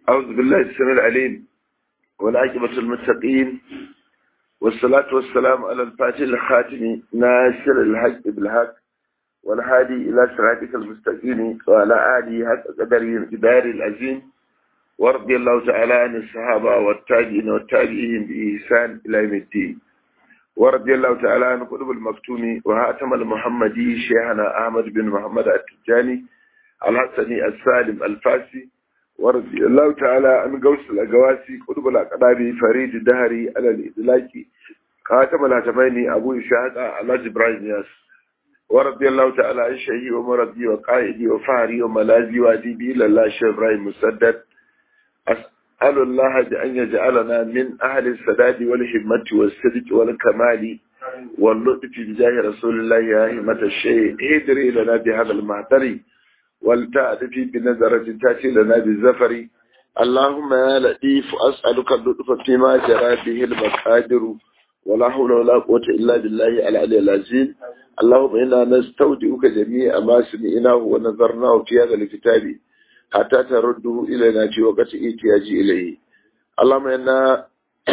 أعوذ بالله السميع العليم والعاقبة المتقين والصلاة والسلام على الفاتح الخاتم ناصر الحق بالحق والهادي إلى صراطك المستقيم وعلى آله حق قدره قدار العظيم ورضي الله تعالى عن الصحابة والتابعين والتابعين بإحسان إلى يوم الدين ورضي الله تعالى عن قطب المكتوم وهاتم المحمدي شيخنا أحمد بن محمد التجاني الحسني السالم الفاسي ورضي الله تعالى عن قوس الأقواسي قطب الأقداري فريد الدهري على الإدلاكي خاتم الهتمين أبو إشاهد على إبراهيم ياس ورضي الله تعالى عن شيخي ومرضي وقائدي وفهري وملازي وأديبي لله شيخ إبراهيم مسدد أسأل الله بأن يجعلنا من أهل السداد والهمة والصدق والكمال واللطف بجاه رسول الله يا همة الشيء هدري لنا بهذا المهدر ولتأتي بنظرة تأتي لنا بالزفر اللهم يا لطيف أسألك اللطف فيما جرى به المقادر ولا حول ولا قوة إلا بالله العلي العظيم اللهم إنا نستودعك جميع ما سمعناه ونظرناه في هذا الكتاب حتى ترده إلينا في وقت إحتياج إليه اللهم إنا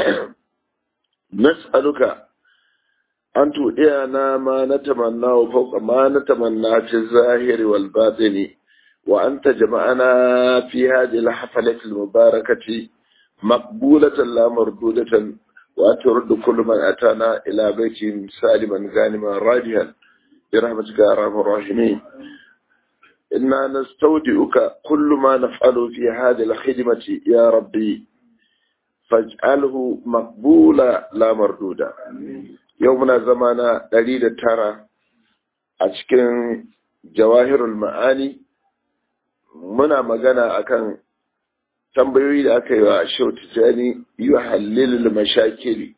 نسألك أن تؤينا ما نتمنى فوق ما نتمنى في الظاهر والباطن وأن تجمعنا في هذه الحفلة المباركة مقبولة لا مردودة وأن ترد كل من أتانا إلى بيت سالما غانما راجها برحمتك يا أرحم الراحمين إنا نستودعك كل ما نفعل في هذه الخدمة يا ربي فاجعله مقبولا لا مردودا يومنا زمانا دليل ترى أشكن جواهر المعاني muna magana akan tambayoyi da aka yi wa Shehu Tijjani yi wa hallilul mashakili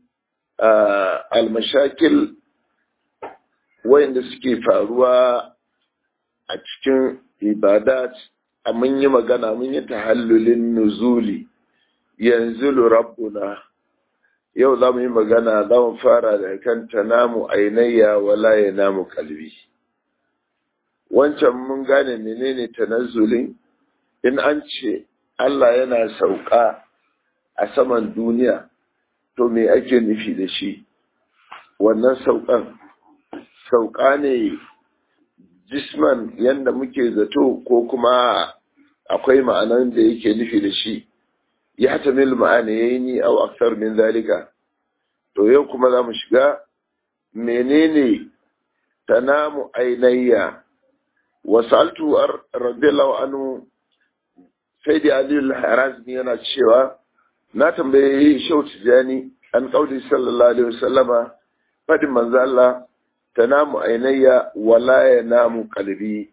al-mashakil wayanda suke faruwa a cikin ibadat a mun yi magana mun yi tahallulin nuzuli yanzu rabbuna yau za mu yi magana za mu fara da kan tanamu ainayya wala ya namu kalbi wancan mun gane menene tanazzulin in an ce Allah yana sauka a saman duniya to me ake nufi da shi wannan saukan sauka ne jisman yadda muke zato ko kuma akwai ma'anan da yake nufi da shi ya tamil ma'ana ya yi ni au aksar min zalika to yau kuma za mu shiga menene tanamu ainayya wasaltu radiyallahu anhu sai da aliyu harazmi yana cewa na tambaye shau tijani an kauli sallallahu alaihi wasallama fadin manzo Allah tanamu ainayya wala ya namu kalbi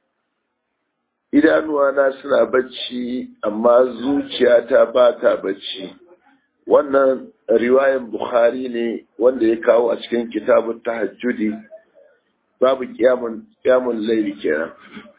idanuwana suna bacci amma zuciyata ba ta bacci wannan riwayan bukhari ne wanda ya kawo a cikin kitabun tahajjudi babu kiyamun kiyamun laili kenan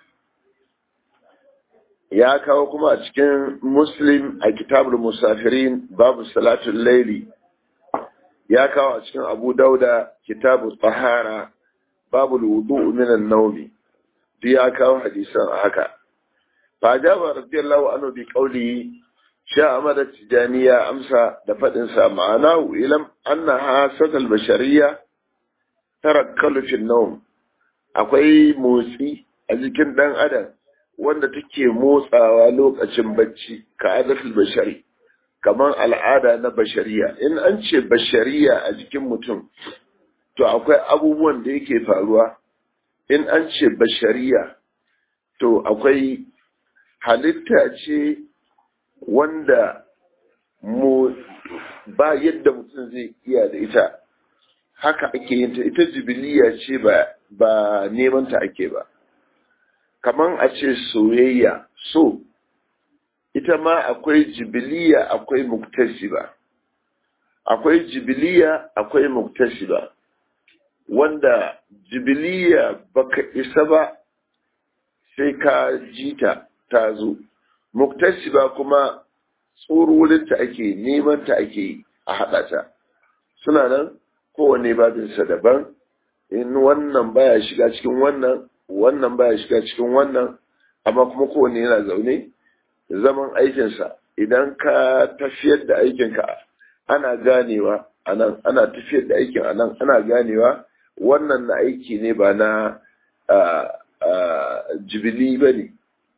ya kawo kuma a cikin muslim a kitabul musafirin babu salatul laili ya kawo a cikin abu dauda kitabu tsahara babu wudu minan naumi duk ya kawo hadisan a haka fajaba radiyallahu anhu bi qawli sha amada tijaniya amsa da fadin sa ma'ana ilam anna hasatal bashariyya tarakkalu fi nawm akwai motsi a jikin dan adam wanda take motsawa lokacin bacci ka adatul bashari kamar al'ada na bashariya in an ce bashariya a jikin mutum to akwai abubuwan da yake faruwa in an ce bashariya to akwai halitta ce wanda mu ba yadda mutum zai iya da ita haka ake yin ta ita jibiliya ce ba ba neman ta ake ba kaman a ce soyayya so ita ma akwai jibiliya akwai muktasiba akwai jibiliya akwai muktasiba wanda jibiliya baka isa ba sai ka jita ta zo muktasiba kuma tsorurinta ake neman ta ake a haɗa ta suna nan kowane babinsa daban in wannan baya shiga cikin wannan wannan baya shiga cikin wannan amma kuma kowane yana zaune zaman aikinsa idan ka tafiyar da aikinka ana ganewa a nan ana tafiyar da aikin a nan ana ganewa wannan na aiki ne ba na jibili ba ne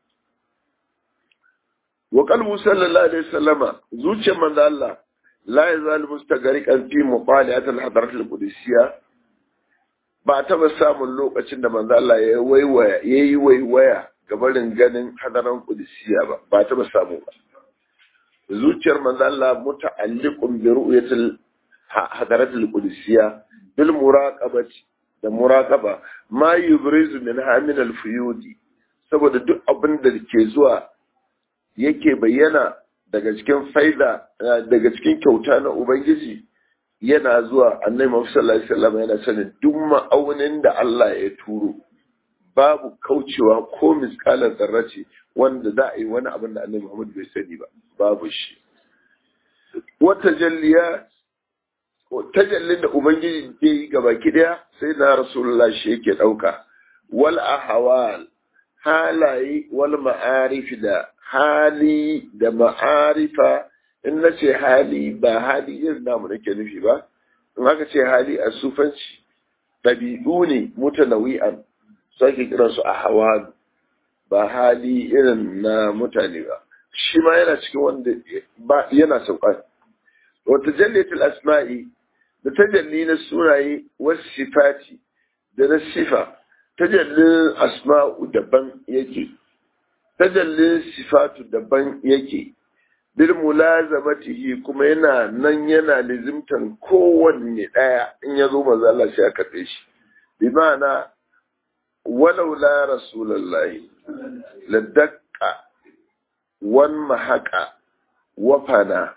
wa kalbu sallallahu alaihi wasallama zuciyar manzo Allah la yazal mustagariqan fi muqaliat al-hadarat al-qudusiyya ba taba samun lokacin da manzo Allah ya waiwaya yayi waiwaya gabarin ganin hadaran qudusiyya ba ba taba samu ba zuciyar manzo Allah muta'alliqun bi ru'yatil hadarat al-qudusiyya bil muraqabati da muraqaba ma yubrizu min hamin al-fuyudi saboda duk abin da ke zuwa yake bayyana daga cikin faida daga cikin kyauta na ubangiji yana zuwa annabi Muhammad sallallahu alaihi wasallam yana sanin duk ma'aunin da Allah ya turo babu kaucewa ko miskalar zarrace wanda za a yi wani abin da annabi Muhammad bai sani ba babu shi wata jalliya tajallin da ubangiji ke yi gaba daya sai na rasulullah shi yake dauka wal ahwal halaye wal ma'arif da hali da ma'arifa in na ce hali ba hali irin namu nake nufi ba in aka ce hali a sufanci ɗabi'u ne mutanawi'an su ake kiransu a hawa ba hali irin na mutane ba shi ma yana cikin wanda ba yana sauka wata jallatul asma'i da tajalli na sunaye wasu sifati da na sifa tajallin asma'u daban yake tajallin sifatu daban yake bil mulazamatihi kuma yana nan yana lizimtan kowanne daya in ya zo maza Allah sai aka tsaye shi bi ma'ana walau la rasulullahi ladaqqa wan mahaqa wa fana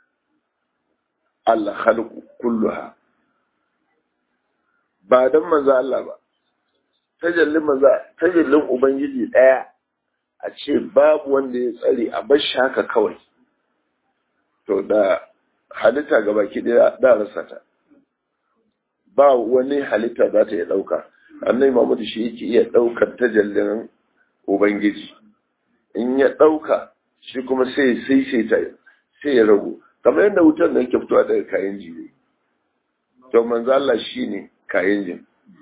al khalqu kulluha ba dan manzo Allah ba tajallin manzo tajallin ubangiji daya a ce babu wanda ya tsare a bar shi haka kawai to da halitta gaba ki da rasa ta ba wani halitta za ta iya ɗauka annai Muhammadu shi yake iya ɗaukar tajallin ubangiji in ya ɗauka shi kuma sai sai sai ta sai ya ragu kamar yadda wutar nan ke fitowa daga kayan jini to manzo Allah shine kayan jin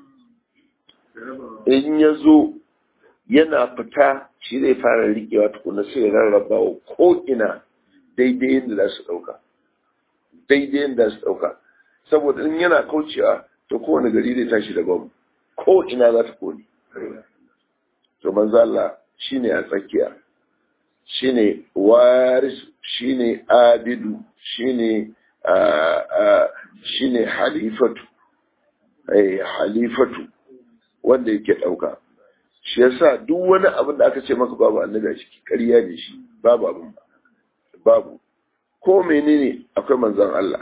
in ya zo yana fita shi zai fara riƙewa tukuna sai ya rarraba wa ko'ina daidai yadda za su ɗauka daidai yadda za su ɗauka saboda in yana kaucewa to kowane gari zai tashi da bam ko'ina za ta kone to manzo Allah shine a tsakiya shine waris shine abidu shine shine halifatu eh halifatu wanda yake ɗauka shi yasa duk wani abin da aka ce maka babu annabi a ciki ƙarya ne shi babu abin ba babu ko menene akwai manzon Allah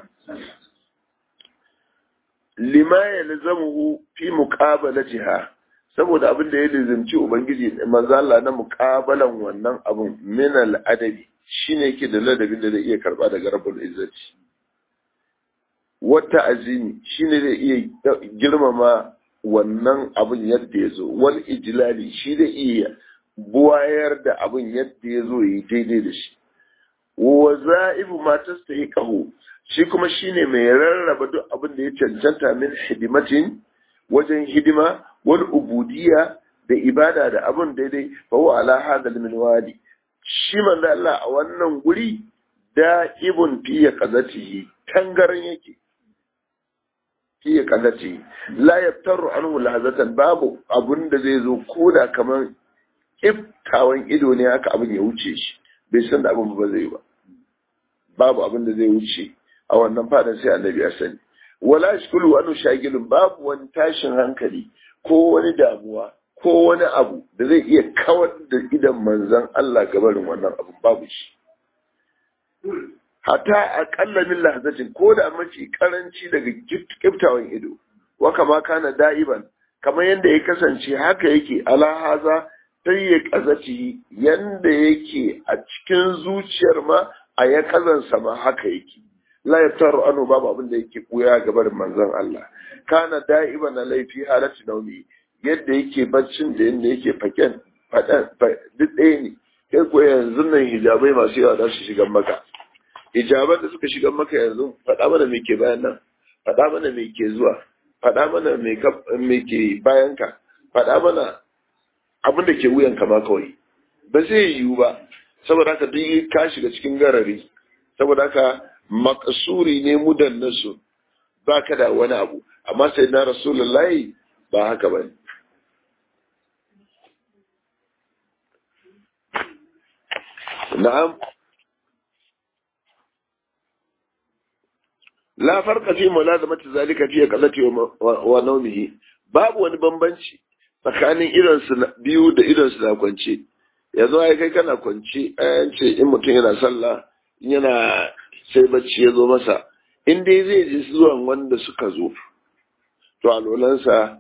lima ya lazamuhu fi muqabalatiha saboda abin da ya lizimci ubangiji manzon Allah na muqabalan wannan abin min al-adabi shine yake da ladabin da zai iya karba daga rabbul izzati wata azimi shine zai iya girmama wannan abin yadda ya zo wal ijlali shi da iya buwayar da abin yadda ya zo yi daidai da shi wa za'ibu ma tastahiqahu shi kuma shine mai rarraba duk abin da ya cancanta min hidimatin wajen hidima wal ubudiyya da ibada da abin daidai fa huwa ala hadal minwali shi manzo Allah a wannan guri da'ibun fi qazatihi tangaran yake fi qazatihi la yaftaru anhu lahazatan babu abun da zai zo koda kamar iftawan ido ne haka abin ya wuce shi bai san da abin ba zai ba babu abin da zai wuce a wannan fadan sai annabi ya sani wala shkulu wa shagilun babu wani tashin hankali ko wani damuwa ko wani abu da zai iya kawar da idan manzon Allah gabarin wannan abin babu shi hatta aƙalla min lahazatin ko da mafi karanci daga kiftawan ido wa kama kana da'iban kamar yadda ya kasance haka yake ala haza sai ya kazaci yanda yake a cikin zuciyar ma a ya kazansa ma haka yake la yaftaru anu babu abin da yake koya gabar manzon Allah kana da'iban laifi halatti naumi yadda yake baccin da yadda yake faken fadan duk ɗaya ne kai ko yanzu nan hijabai masu yawa za su shiga maka hijaban da suka shiga maka yanzu faɗa mana me ke bayan nan faɗa mana me ke zuwa faɗa mana me ke bayan ka faɗa mana abin da ke wuyan ka ma kawai ba zai yiwu ba saboda haka duk ka shiga cikin garari saboda haka makasuri ne mudan nasu ba ka da wani abu amma sai na rasulullahi ba haka ba ne na'am la farqa fi mulazamati zalika fi qallati wa nawmihi babu wani bambanci tsakanin idan su biyu da idan su na kwance yanzu ai kai kana kwance ayan ce in mutum yana sallah yana sai bacci ya zo masa in dai zai ji zuwan wanda suka zo to alolansa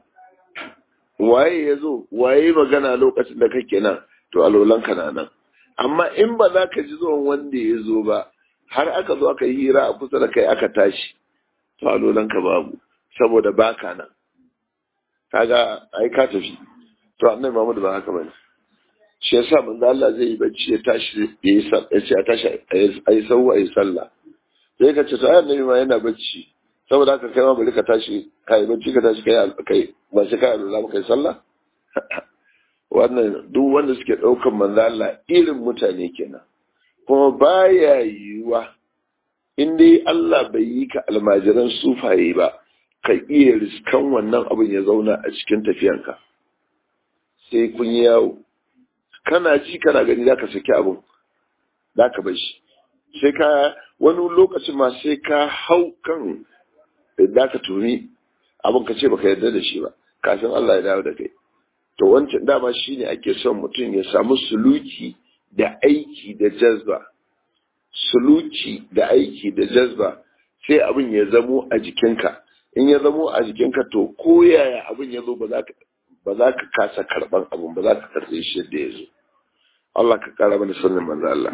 waye ya zo waye magana lokacin da kake nan to alolanka na nan amma in ba za ka ji zuwan wanda ya zo ba har aka zo aka yi hira a kusa da kai aka tashi to alolanka babu saboda baka nan kaga ai ka tafi to annabi Muhammad ba haka bane shi yasa manzo Allah zai yi bacci ya tashi ya yi ya ce a tashi a yi sau a yi sallah sai ka ce to ai annabi ma yana bacci saboda haka kai ma bari ka tashi ka yi bacci ka tashi kai kai ba sai ka alula ba kai sallah wannan duk wanda suke ɗaukan manzo Allah irin mutane kenan kuma baya yiwuwa in dai Allah bai yi ka almajiran sufaye ba ka iya riskan wannan abin ya zauna a cikin tafiyanka sai kun yi yawo kana ji kana gani za ka saki abin za ka bar shi sai ka wani lokacin ma sai ka hau kan da ka tuni abin ka ce baka yarda da shi ba kafin Allah ya dawo da kai to wancan dama shine ake son mutum ya samu suluki da aiki da jazba suluki da aiki da jazba sai abin ya zamo a jikinka in ya zamo a jikinka to ko yaya abin ya zo ba za ka ba za ka kasa karban abin ba za ka karbe shi yadda ya zo Allah ka kara mana sunan manzo Allah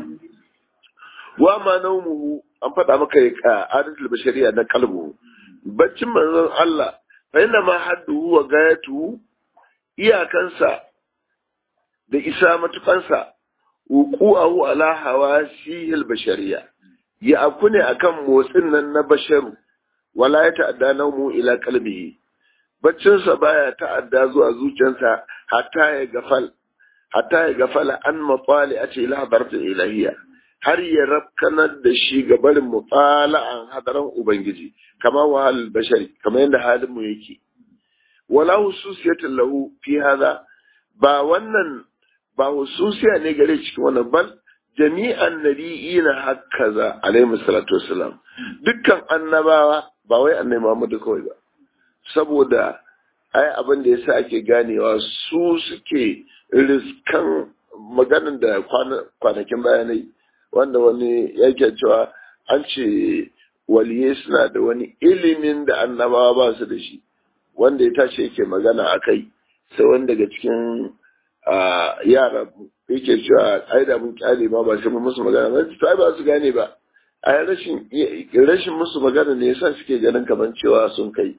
wa ma naumuhu an faɗa maka adatul bashariya na kalbu baccin manzon Allah fa inna ma hadduhu wa gayatuhu iyakansa da isa matukansa wuqu'ahu ala hawasihil bashariya ya aku ne akan motsin nan na basharu wala ya ta'adda naumu ila qalbihi baccinsa baya ta'adda zuwa zuciyarsa hatta ya gafal hatta ya gafala an mafali a ce ila ilahiyya har ya rafkanar da shi ga barin mufala'an hadaran ubangiji kama wahal bashari kama yadda halin mu yake wala hususiyatin lahu fi hada ba wannan ba hususiya ne gare cikin wannan bal jami'an nabiyina hakaza alaihi salatu wassalam dukkan annabawa ba wai annabi Muhammad kawai ba saboda ai abin da yasa ake ganewa su suke riskan maganin da kwanakin bayanai wanda wani yake cewa an ce waliye suna da wani ilimin da annabawa ba su da shi wanda ya tashi yake magana a kai sai wani daga cikin yara yake cewa ai da mun kyale ma ba sai mun musu magana ba to ai ba su gane ba ai rashin rashin musu magana ne yasa suke ganin kaman cewa sun kai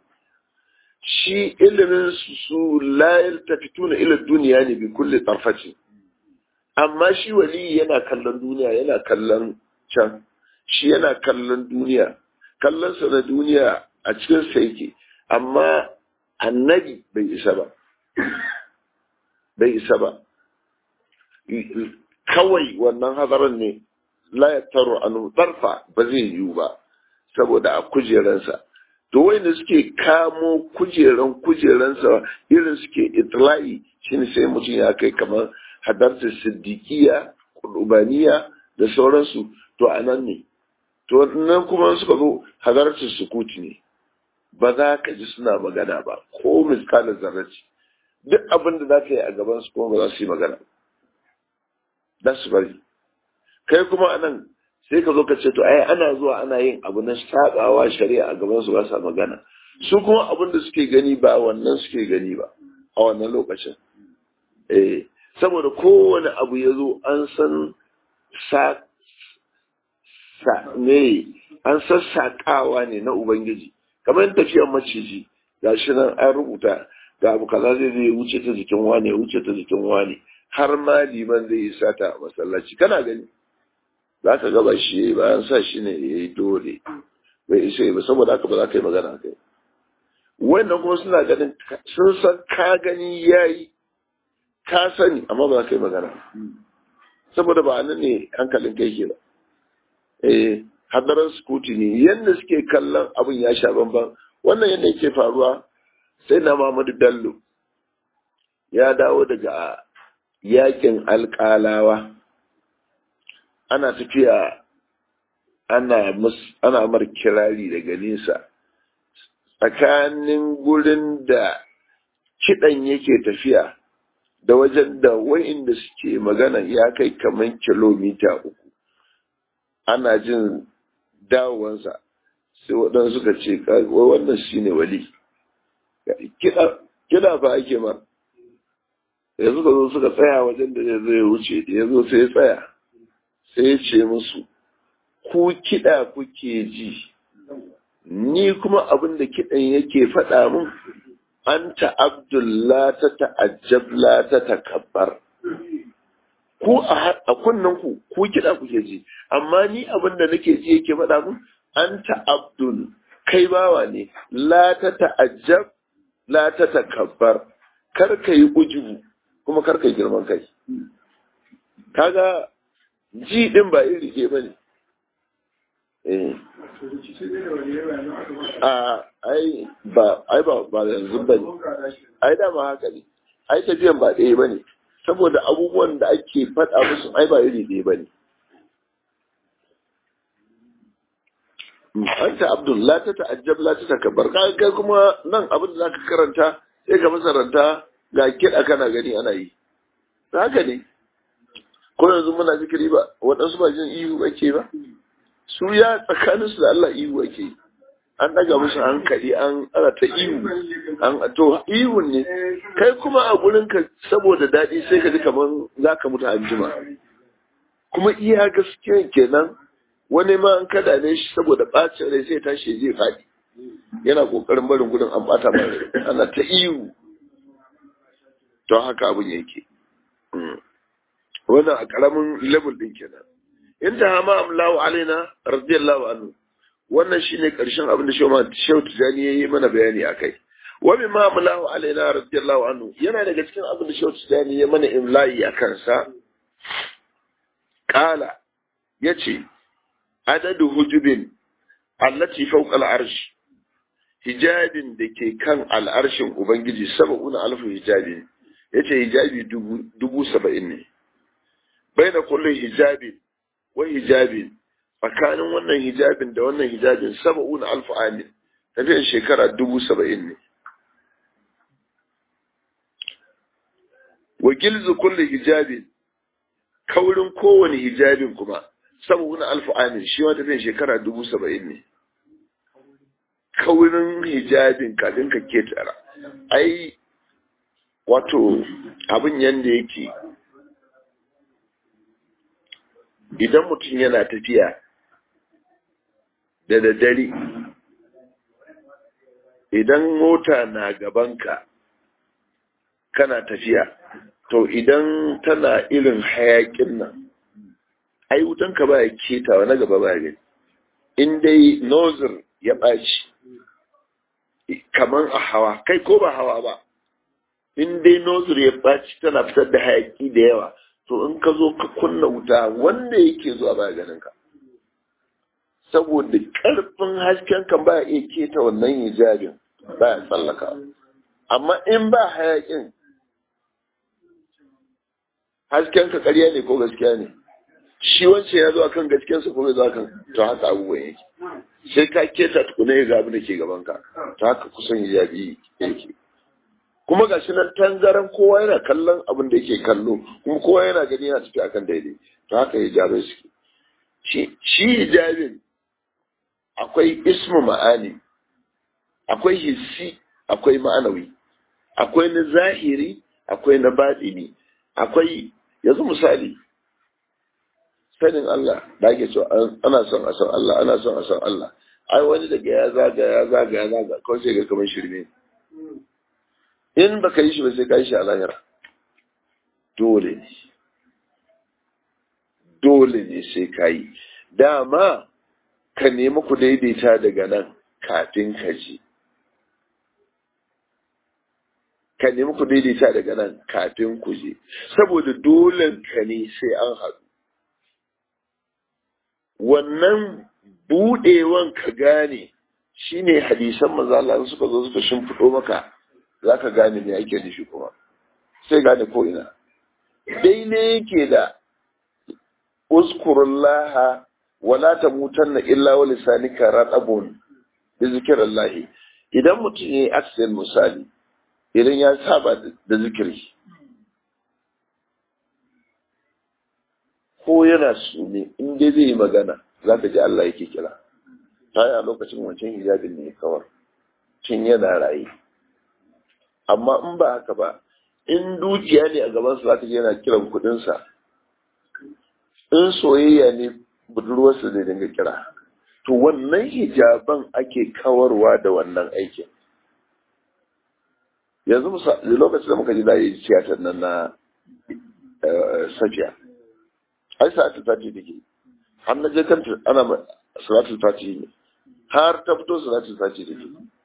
shi ilimin su la yaltafituna ila duniya ne bi kulli tarfati amma shi wali yana kallon duniya yana kallon can shi yana kallon duniya kallon sa na duniya a cikin sa yake amma annabi bai isa ba bai isa ba kawai wannan hadarin ne la ya taro anu tarfa ba zai yiwu ba saboda a kujeransa to wanda suke kamo kujeran kujeransa irin suke itla'i shine sai mutum ya kai kamar hadarta siddiqiya qurbaniya da sauransu to anan ne to nan kuma suka zo hadarta sukuti ne ba za ka ji suna magana ba ko miskalar zarraci duk abin da za ka yi a gaban su kuma ba za su yi magana za su bari kai kuma anan sai ka zo ka ce to ai ana zuwa ana yin abu na sabawa shari'a a gaban su ba sa magana su kuma abin da suke gani ba wannan suke gani ba a wannan lokacin eh saboda kowane abu ya zo an san sa sa ne an sassaƙawa ne na ubangiji kamar tafiyar maciji ga shi nan an rubuta ga abu kaza zai zai wuce ta jikin wane wuce ta jikin wane har ma liman zai yi sata a masallaci kana gani za ka gaba shi bayan sa shi ne ya yi dole bai isa ba saboda haka ba za ka yi magana kai wannan kuma suna ganin sun san ka gani ya yi ka sani amma ba za ka yi magana saboda ba nan ne hankalin kai ke ba eh hadarar skuti ne yadda suke kallon abin ya sha bamban wannan yadda yake faruwa sai na Muhammadu Bello ya dawo daga yakin alƙalawa ana tafiya ana ana mar kirari daga nesa tsakanin gurin da kiɗan yake tafiya da wajen da wa'inda suke magana ya kai kamar kilomita uku ana jin dawowansa sai waɗansu suka ce wannan shi ne wali kiɗa fa ake ma da suka zo suka tsaya wajen da zai wuce da ya zo sai ya tsaya sai ya ce musu ku kiɗa kuke ji ni kuma abin da kiɗan yake faɗa mun an ta'abdullah ta ta'ajjab la ta takabbar ku a kunnen ku ku kiɗa kuke ji amma ni abin da nake ji yake faɗa mun an ta'abdul kai bawa ne la ta ta'ajjab la ta takabbar kar ka yi ujubu kuma kar ka yi girman kai kaga ji din ba iri ke bane eh a ai ba ai ba ba yanzu bane ai da ma haka ne ai tafiyan ba ɗaya bane saboda abubuwan da ake faɗa musu ai ba iri ɗaya bane anta abdul la ta ta'ajjab la ta takabbar kai kuma nan abin da zaka karanta sai ka masaranta ga kiɗa kana gani ana yi haka ne ko yanzu muna zikiri ba waɗansu ba jin ihu ake ba su ya tsakaninsu da Allah ihu ake yi an daga musu hankali an ana ta ihu an to ihun ne kai kuma a gurin ka saboda daɗi sai ka ji kamar za ka mutu anjima kuma iya gaskiya kenan wani ma an kada ne shi saboda ɓacin rai sai tashi zai faɗi yana ƙoƙarin barin gudun an ɓata mai ana ta ihu to haka abin yake wannan a ƙaramin level ɗin kenan in ta hama amlawu alaina radiyallahu anhu wannan shine karshen abin da Shehu Tijani yayi mana bayani akai wa bi ma amlahu alaina radiyallahu anhu yana daga cikin abin da Shehu Tijani ya mana imla'i akan sa kala yace adadu hujubin allati fawqa al-arsh hijabin da ke kan al'arshin ubangiji sab'una alfu hijabin yace hijabi dubu dubu saba'in ne baina kullu hijabin wa hijabin tsakanin wannan hijabin da wannan hijabin saba'una alfu amin tafiyar shekara dubu saba'in ne wa gilzu kulli hijabin kaurin kowane hijabin kuma saba'una alfu amin shi ma tafiyar shekara dubu saba'in ne kaurin hijabin kafin ka ketara ai wato abin yanda yake idan mutum yana tafiya da daddare idan mota na gabanka kana tafiya to idan tana irin hayakin nan ai wutanka ba ya ketawa na gaba ba gani in dai nozir ya ɓaci kamar a hawa kai ko ba hawa ba in dai nozir ya ɓaci tana fitar da hayaki da yawa to in ka zo ka kunna wuta wanda yake zuwa baya ganin ka saboda karfin hasken kan baya iya keta wannan hijabin baya tsallaka amma in ba hayakin hasken ka ƙarya ne ko gaskiya ne shi wancan ya zo akan gaskiyarsa ko bai zo akan to haka abubuwan yake sai ka keta tukuna ya gabi da ke gaban ka to haka kusan hijabi yake kuma ga shi nan tangaran kowa yana kallon abin da yake kallo kuma kowa yana gani yana tafi akan daidai to haka hijabai suke shi hijabin akwai ismu ma'ani akwai hissi akwai ma'anawi akwai na zahiri akwai na baɗini akwai yanzu misali sanin Allah da ake cewa ana son a san Allah ana son a san Allah ai wani daga ya zaga ya zaga ya zaga kawai sai ga kamar shirme in baka yi shi ba sai ka yi shi a lahira dole ne dole ne sai ka yi dama ka nemi ku daidaita daga nan kafin ka je ka nemi ku daidaita daga nan kafin ku je saboda dole ka ne sai an haɗu wannan buɗewan ka gane shine hadisan maza Allah suka zo suka shimfiɗo maka za ka gane me ake nufi kuma sai gane ko ina daidai yake da uskurullaha wala tamutanna illa wa lisanika radabun bi zikrillahi idan mutum yayi accident misali idan ya saba da zikiri ko yana sune in dai zai yi magana za ka ji Allah yake kira ta yi a lokacin wancan hijabin ne kawar tun yana raye amma in ba haka ba in dukiya ne a gabansa za ka ji yana kiran kudinsa in soyayya ne budurwarsa zai dinga kira to wannan hijaban ake kawarwa da wannan aikin yanzu lokacin da muka ji da yi tiyatar nan na safiya ai sa'atu ta ce take har na je kanta ana salatul fatihi ne har ta fito salatul fatihi take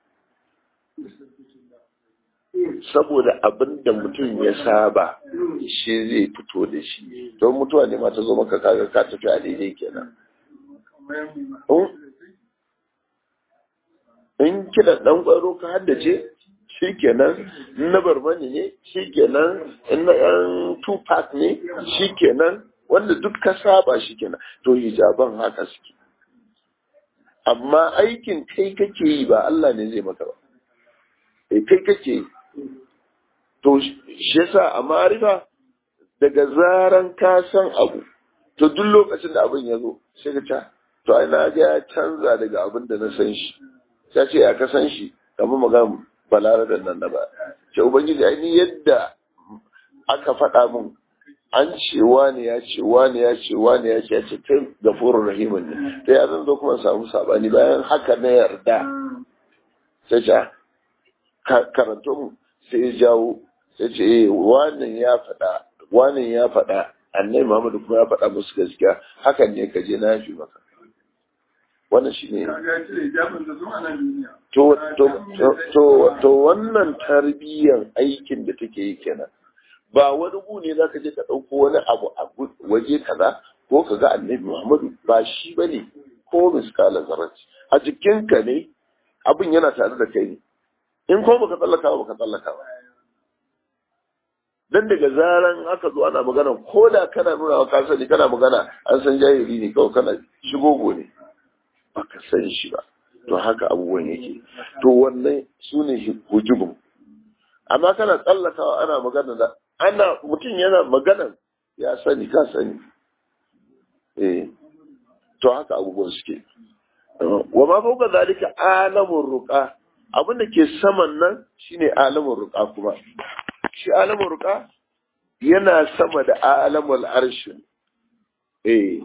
saboda abin da mutum ya saba shi zai fito da shi don mutuwa ne ma ta zo maka kaga ka tafi a daidai kenan in kina dan kwaro ka haddace shi kenan in na barmani ne shi kenan in na yan tupac ne shi kenan wanda duk ka saba shi kenan to hijaban haka suke amma aikin kai kake yi ba Allah ne zai maka ba eh kai kake yi to shi yasa a ma'arifa daga zaran ka san abu to duk lokacin da abin ya zo sai ka ta to ai na ga ya canza daga abin da na san shi sai ce ya ka san shi kamar magana balarabe nan na ba ce ubangiji ai ni yadda aka faɗa min an ce wani ya ce wani ya ce wani ya ce ya ce kai gafurur rahimin ne to ya zan zo kuma samu sabani bayan haka na yarda sai ce karanto mu sai ya jawo sai ce eh wannan ya faɗa wannan ya faɗa annai Muhammadu kuma ya faɗa musu gaskiya hakan ne ka je na yafi maka wannan shi ne to to to to wannan tarbiyyar aikin da take yi kenan ba wani gu ne zaka je ka ɗauko wani abu a waje kaza ko ka ga annabi Muhammadu ba shi bane ko miskala zarati a jikinka ne abin yana tare da kai ne in ko baka tsallaka ba baka tsallaka ba dan daga zaran aka zo ana magana ko da kana nuna wa ka sani kana magana an san jahili ne kawai kana shigogo ne baka san shi ba to haka abubuwan yake to wannan su ne hujubun amma kana tsallakawa ana magana da ana mutum yana magana ya sani ka sani eh to haka abubuwan suke wa ma fauka zalika alamun ruqa abin da ke saman nan shine alamun ruqa kuma shi alamun ruqa yana sama da alamul arshin eh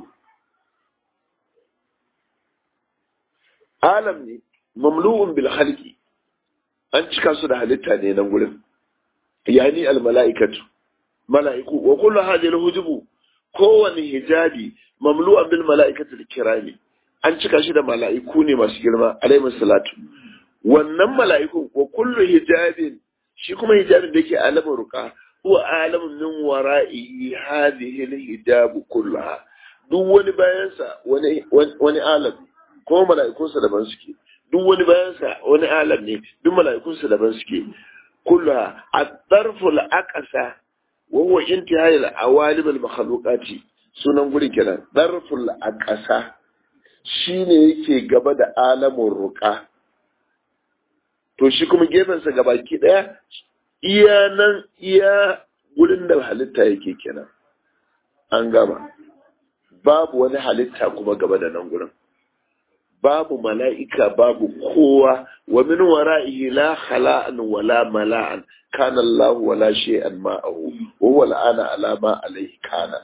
alam ne mamlu'un bil halqi an cika su da halitta ne nan gurin yani al mala'ikatu mala'iku wa kullu hadhihi al hujubu kowane hijabi mamlu'an bil mala'ikati al kirami an cika shi da mala'iku ne masu girma alaihi salatu wannan mala'ikun wa kullu hijabin shi kuma hijabin da yake alamun ruka huwa alamun min wara'i hadhihi al-hijab kullaha duk wani bayansa wani wani alam ko mala'ikunsa daban suke duk wani bayansa wani alam ne duk mala'ikunsa daban suke kullaha at-tarfu al-aqsa wa huwa intihai al-awalim al-makhluqati sunan gurin kenan tarfu al-aqsa shine yake gaba da alamun ruka to shi kuma gefensa gabaki daya iya nan iya gurin da halitta yake kenan an gama babu wani halitta kuma gaba da nan gurin babu mala'ika babu kowa wa min wara'ihi la khala'an wala mala'an kana Allah wala shay'an ma'ahu wa huwa al'ana ala ma alayhi kana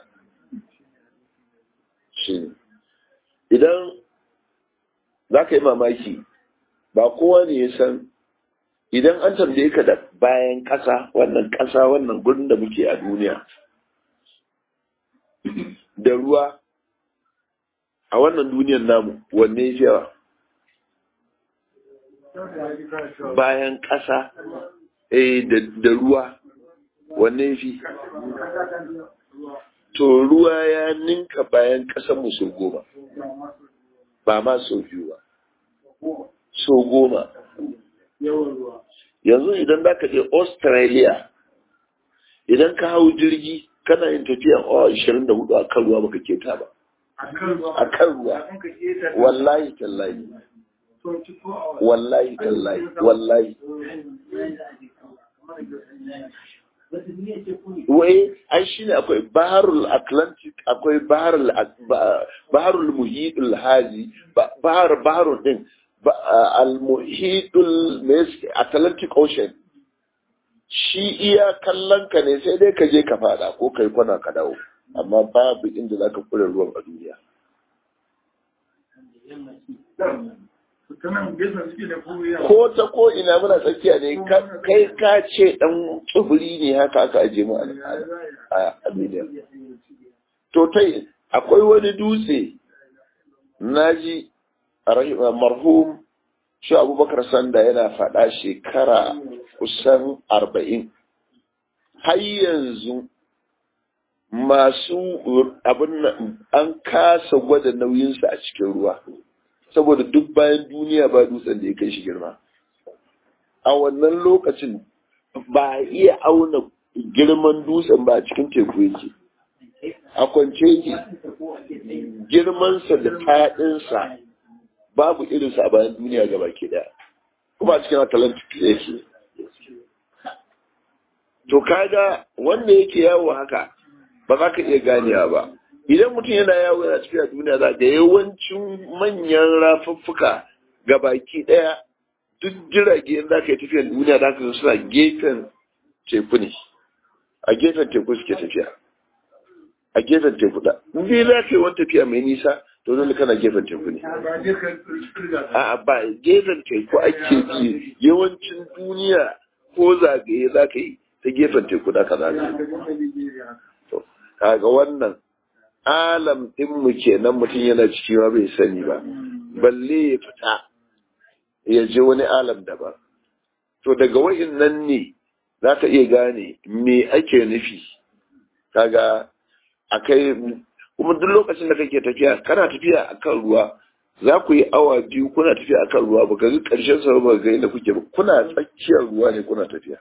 shi idan zaka yi mamaki ba kowa ne ya san idan an tambaye ka da bayan ƙasa wannan ƙasa wannan gurin da muke a duniya da ruwa a wannan duniyar namu wanne ya yawa bayan ƙasa eh da ruwa wanne fi to ruwa ya ninka bayan ƙasar mu sau goma ba ma sau biyu ba sau goma yanzu idan za ka je australia idan ka hau jirgi kana yin tafiya awa 24 a kan ruwa baka keta ba a kan ruwa wallahi tallahi wallahi tallahi wallahi wai ai shine akwai baharul atlantic akwai baharul baharul muhitul haji bahar baharul din al muhitul atlantic ocean shi iya kallon ka ne sai dai ka je ka fada ko kai kwana ka dawo amma babu inda zaka kure ruwan a duniya ko ta ko ina muna tsakiya ne kai ka ce dan tsibiri ne haka aka aje mu a Aminiya. To tai akwai wani dutse naji marhum shi abubakar sanda yana faɗa shekara kusan arba'in har yanzu masu abin an kasa gwada nauyinsa a cikin ruwa saboda duk bayan duniya ba dutsen da ya kai shi girma a wannan lokacin ba a iya auna girman dutsen ba a cikin teku yake a kwance yake girmansa da faɗinsa babu irinsa a bayan duniya gaba ke daya kuma a cikin atlantic yake to kaga wanda yake yawo haka ba za ka iya ganewa ba idan mutum yana yawo yana tafiya duniya za ga yawancin manyan rafuffuka ga baki daya duk jirage in za ka yi tafiyar duniya za ka suna gefen teku ne a gefen teku suke tafiya a gefen teku da in dai za ka yi wani tafiya mai nisa to dole kana gefen teku ne a ba gefen teku ake bi yawancin duniya ko zagaye za ka yi ta gefen teku da ka zagaye to kaga wannan alam din mu kenan mutum yana ciki ma bai sani ba balle ya fita ya je wani alam daban to daga nan ne za ka iya gane me ake nufi kaga akai kuma duk lokacin da kake tafiya kana tafiya akan ruwa za ku yi awa biyu kuna tafiya akan ruwa ba ga karshen sa ba ga inda kuke ba kuna tsakiyar ruwa ne kuna tafiya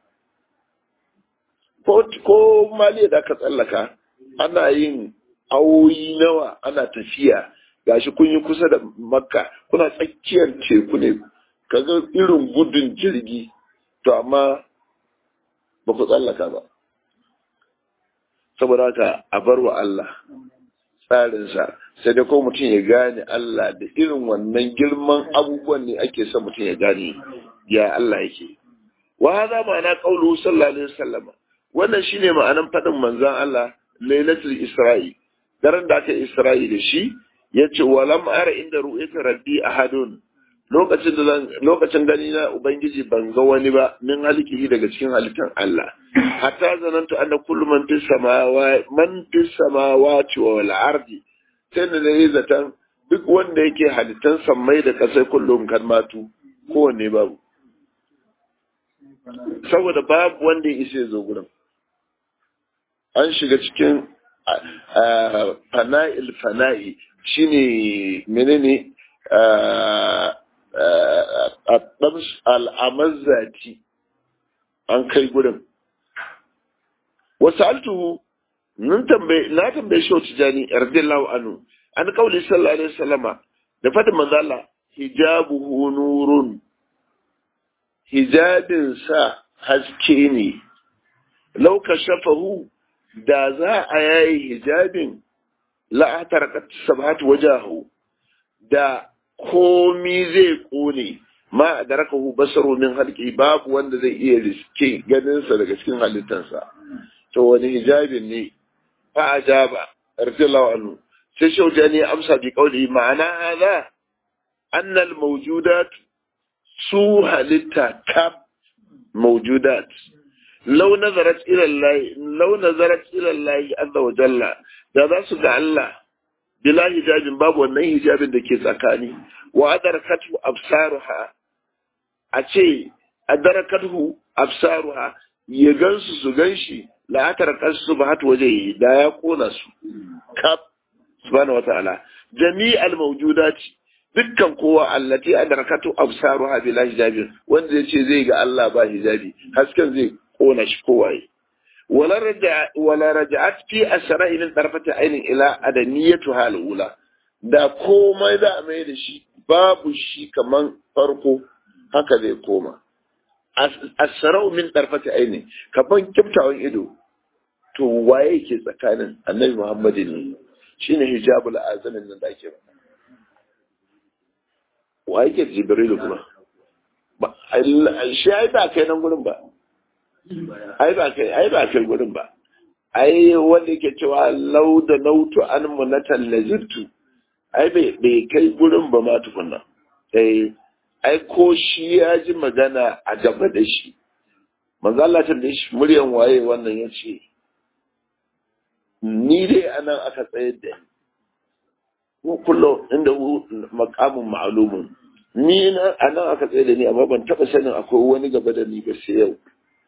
ko ko maliya da ka tsallaka ana yin awoyi nawa ana tafiya gashi kun yi kusa da makka kuna tsakiyar teku ne kaga irin gudun jirgi to amma ba ku tsallaka ba saboda haka a bar wa Allah tsarinsa sai dai ko mutum ya gane Allah da irin wannan girman abubuwan ne ake son mutum ya gane ya Allah yake wa hada ma'ana qaulu sallallahu alaihi wasallam wannan shine ma'anan fadin manzon Allah lailatul isra'i daren da aka isra'i da shi yace walam ara inda ru'yata rabbi ahadun lokacin da zan lokacin gani na ubangiji ban ga wani ba min halikihi daga cikin halittar Allah hatta zanantu anna kullu man fis samawa man fis samawati wal ardi sai da nayi zatan duk wanda yake halittan sammai da kasai kullum kan matu kowanne babu saboda babu wanda ya isa zo gurin an shiga cikin fana'il fana'i shine menene al'amazzati an kai gudun. Wasu altuhu, na tambaye shi wata jani, yardillahu anu, an kauli sallallahu alaihi wasallama da fadin manzala hijabu nurun, hijabin sa haske ne, lauka shafahu da za a yayi hijabin la'atar sabatu wajahu da komi zai kone ma da raka hu basaru min halki babu wanda zai iya riske ganinsa daga cikin halittarsa to wani hijabin ne fa ajaba radiyallahu anhu sai shauja ne amsa bi kauli ma'ana hada anna al mawjudat su halitta kaf mawjudat law nazarat ila Allah law nazarat ila Allah azza wa jalla da za su ga Allah bila hijabin babu wannan hijabin da ke tsakani wa adarakatu absaruha a ce adarakatu absaruha ya gansu su ganshi la atarqasu ba hatu waje da ya kona su kaf subhanahu wataala jami'al mawjudati dukkan kowa allati adarakatu absaruha bila hijabin wanda yace zai ga Allah ba hijabi hasken zai kona shi kowaye wala raja wala raja'at fi asra'i min tarfati ainin ila adaniyatu halula da komai da mai da shi babu shi kaman farko haka zai koma asra'u min tarfati ainin kaman kiftawan ido to waye ke tsakanin annabi Muhammad ne shine hijabul azamin nan da ake ba waye ke jibril kuma ba shi ai ba kai nan gurin ba ai ba kai ai ba kai gurin ba ai wanda yake cewa lau da lautu an munatan lazirtu ai bai bai kai gurin ba ma tukunna eh ai ko shi ya ji magana a gaba da shi manzo Allah ta da shi muryan waye wannan yace ni dai anan aka tsayar da ni ko kullum inda maqamun ma'lumun ni na anan aka tsayar da ni amma ban taba sanin akwai wani gaba da ni ba sai yau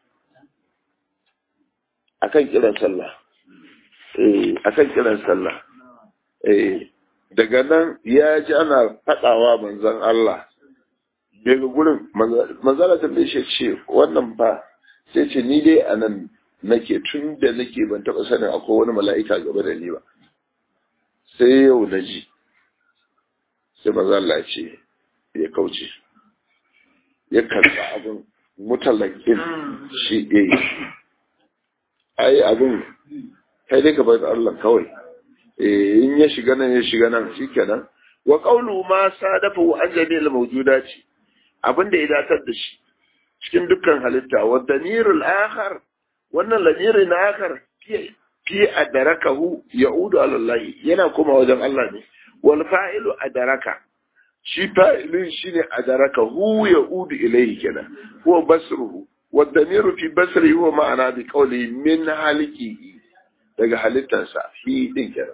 akan kiran sallah eh akan kiran sallah eh daga nan ya ji ana fadawa manzon Allah daga gurin manzala ta bai shi ce wannan fa sai ce ni dai anan nake tun da nake ban taba sanin akwai wani mala'ika gaba da ni ba sai yau na ji sai manzala ce ya kauce ya karɓa abin mutalakin shi ɗaya ai abin kai dai ka bar Allah kawai in ya shiga nan ya shiga nan shikenan wa qawlu ma sadafa wa anjani al mawjudati abin da ya datar da shi cikin dukkan halitta wa damirul akhar wannan lamirin akhar fi adarakahu ya'udu ala Allah yana kuma wajen Allah ne wal fa'ilu adaraka shi fa'ilin shine adarakahu ya'udu ilayhi kenan huwa basruhu والضمير في بصره هو معنى بقوله من حلقه daga halittarsa fi din kira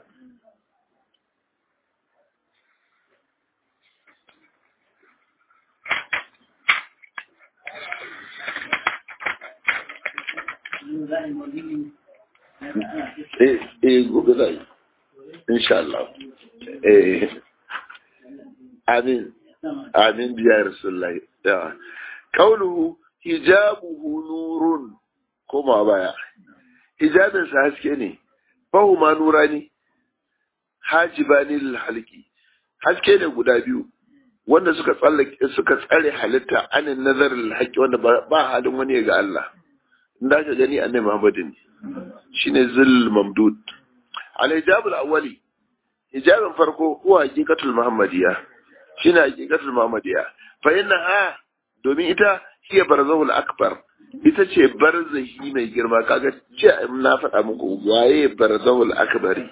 eh eh gobe zai insha Allah eh amin amin biya rasulullahi ya kauluhu hijabuhu nurun koma baya hijabinsa haske ne fahu ma nura ne hajibani lil halki haske ne guda biyu wanda suka tsallake suka tsare halitta anin nazarin haƙi wanda ba halin wani ga Allah inda ka gani annabi Muhammad ne shine zil mamdud al hijab al awwali hijabin farko huwa haqiqatul muhammadiyya shine haqiqatul muhammadiyya fa innaha domin ita hiya barzahul akbar ita ce barzahi mai girma kaga ce na faɗa muku waye barzahul akbari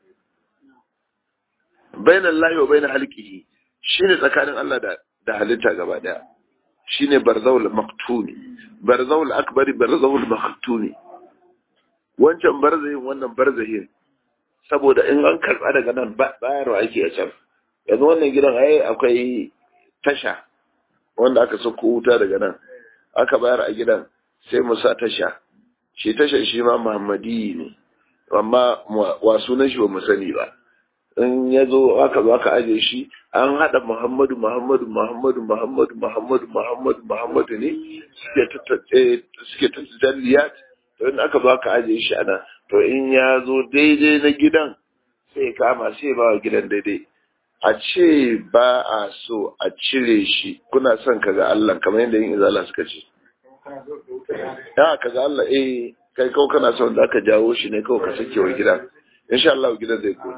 bayan Allah wa bayan halqihi shine tsakanin Allah da da halitta gaba daya shine barzahul maktumi barzahul akbari barzahul maktumi wancan barzahin wannan barzahin saboda in an karba daga nan bayarwa ake a can yanzu wannan gidan ai akwai tasha wanda aka sauko wuta daga nan aka bayar a gidan sai mu sa tasha shi tashan shi ma muhammadi ne amma wa sunan shi ba mu sani ba in ya zo aka zo aka aje shi an haɗa muhammadu muhammadu muhammadu muhammadu muhammadu muhammadu muhammadu ne suke ta jalliyat to in aka zo aka aje shi ana to in ya zo daidai na gidan sai kama sai ba wa gidan daidai a ce ba a so a cire shi kuna son ka ga Allah kamar yadda yin izala suka ce ya ka ga Allah eh kai kawai kana son da aka jawo shi ne kawai ka sake wa gida insha Allah gidan zai koyi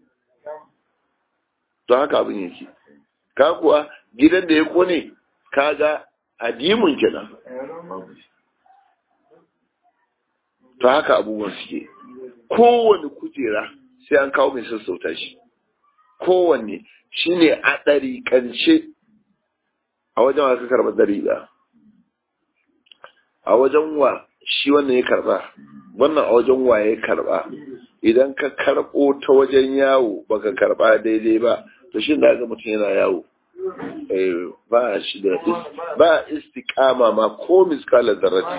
to haka abin yake ka kuwa gidan da ya kone ka ga adimun kenan to haka abubuwan suke kowane kujera sai an kawo mai sassauta shi kowanne shine a ɗariƙance a wajen wa ka karɓa ɗariƙa a wajen wa shi wannan ya karɓa wannan a wajen wa ya karɓa idan ka karɓo ta wajen yawo baka karɓa daidai ba to shi da ga mutum yana yawo ba shi da ba istiqama ma ko miskalar zarrati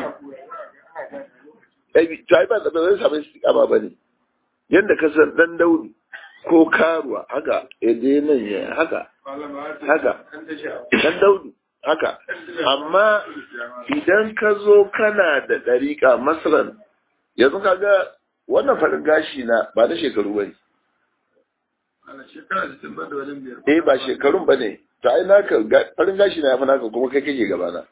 to ai ba da zai samu istiqama bane yanda ka san dan daudi ko karuwa haka ede nan ya haka haka dan daudu haka amma idan ka zo kana da ɗariƙa masalan yanzu ka ga wannan farin gashi na ba na shekaru ba ne eh ba shekarun ba ne to ai naka farin gashi na yafi naka kuma kai kake gabana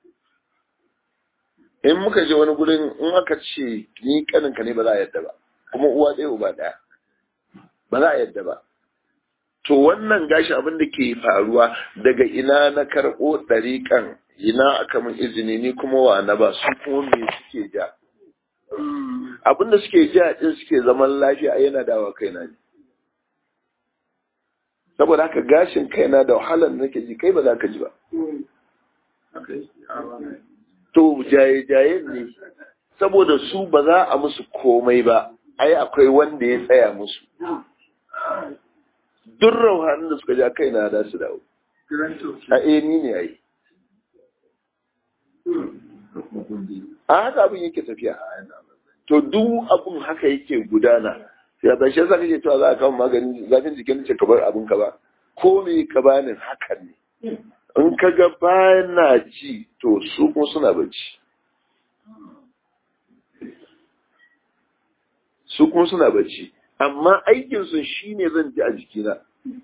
in muka je wani gurin in aka ce ni kaninka ne ba za a yadda ba kuma uwa ɗaya uba ɗaya ba za a yadda ba to wannan gashi abin da ke faruwa daga ina na karɓo ɗariƙan ina aka min izini ni kuma wa na ba su kuma me suke ja abin da suke ja din suke zaman lafiya yana dawa kaina ne saboda haka gashin kaina da wahalar nake ji kai ba za ka ji ba to jaye-jaye ne saboda su ba za a musu komai ba ai akwai wanda ya tsaya musu duk rauhanin da suka ja kaina da su dawo a ni ne ai a haka abin yake tafiya to duk abin haka yake gudana ya ba shi yasa kake cewa za a kawo maganin zafin jikin ce ka bar abin ka ba ko me ka bani hakan ne in ka ga bana ji to su kuma suna bacci su kuma suna bacci amma aikin su shine zan ji a jikina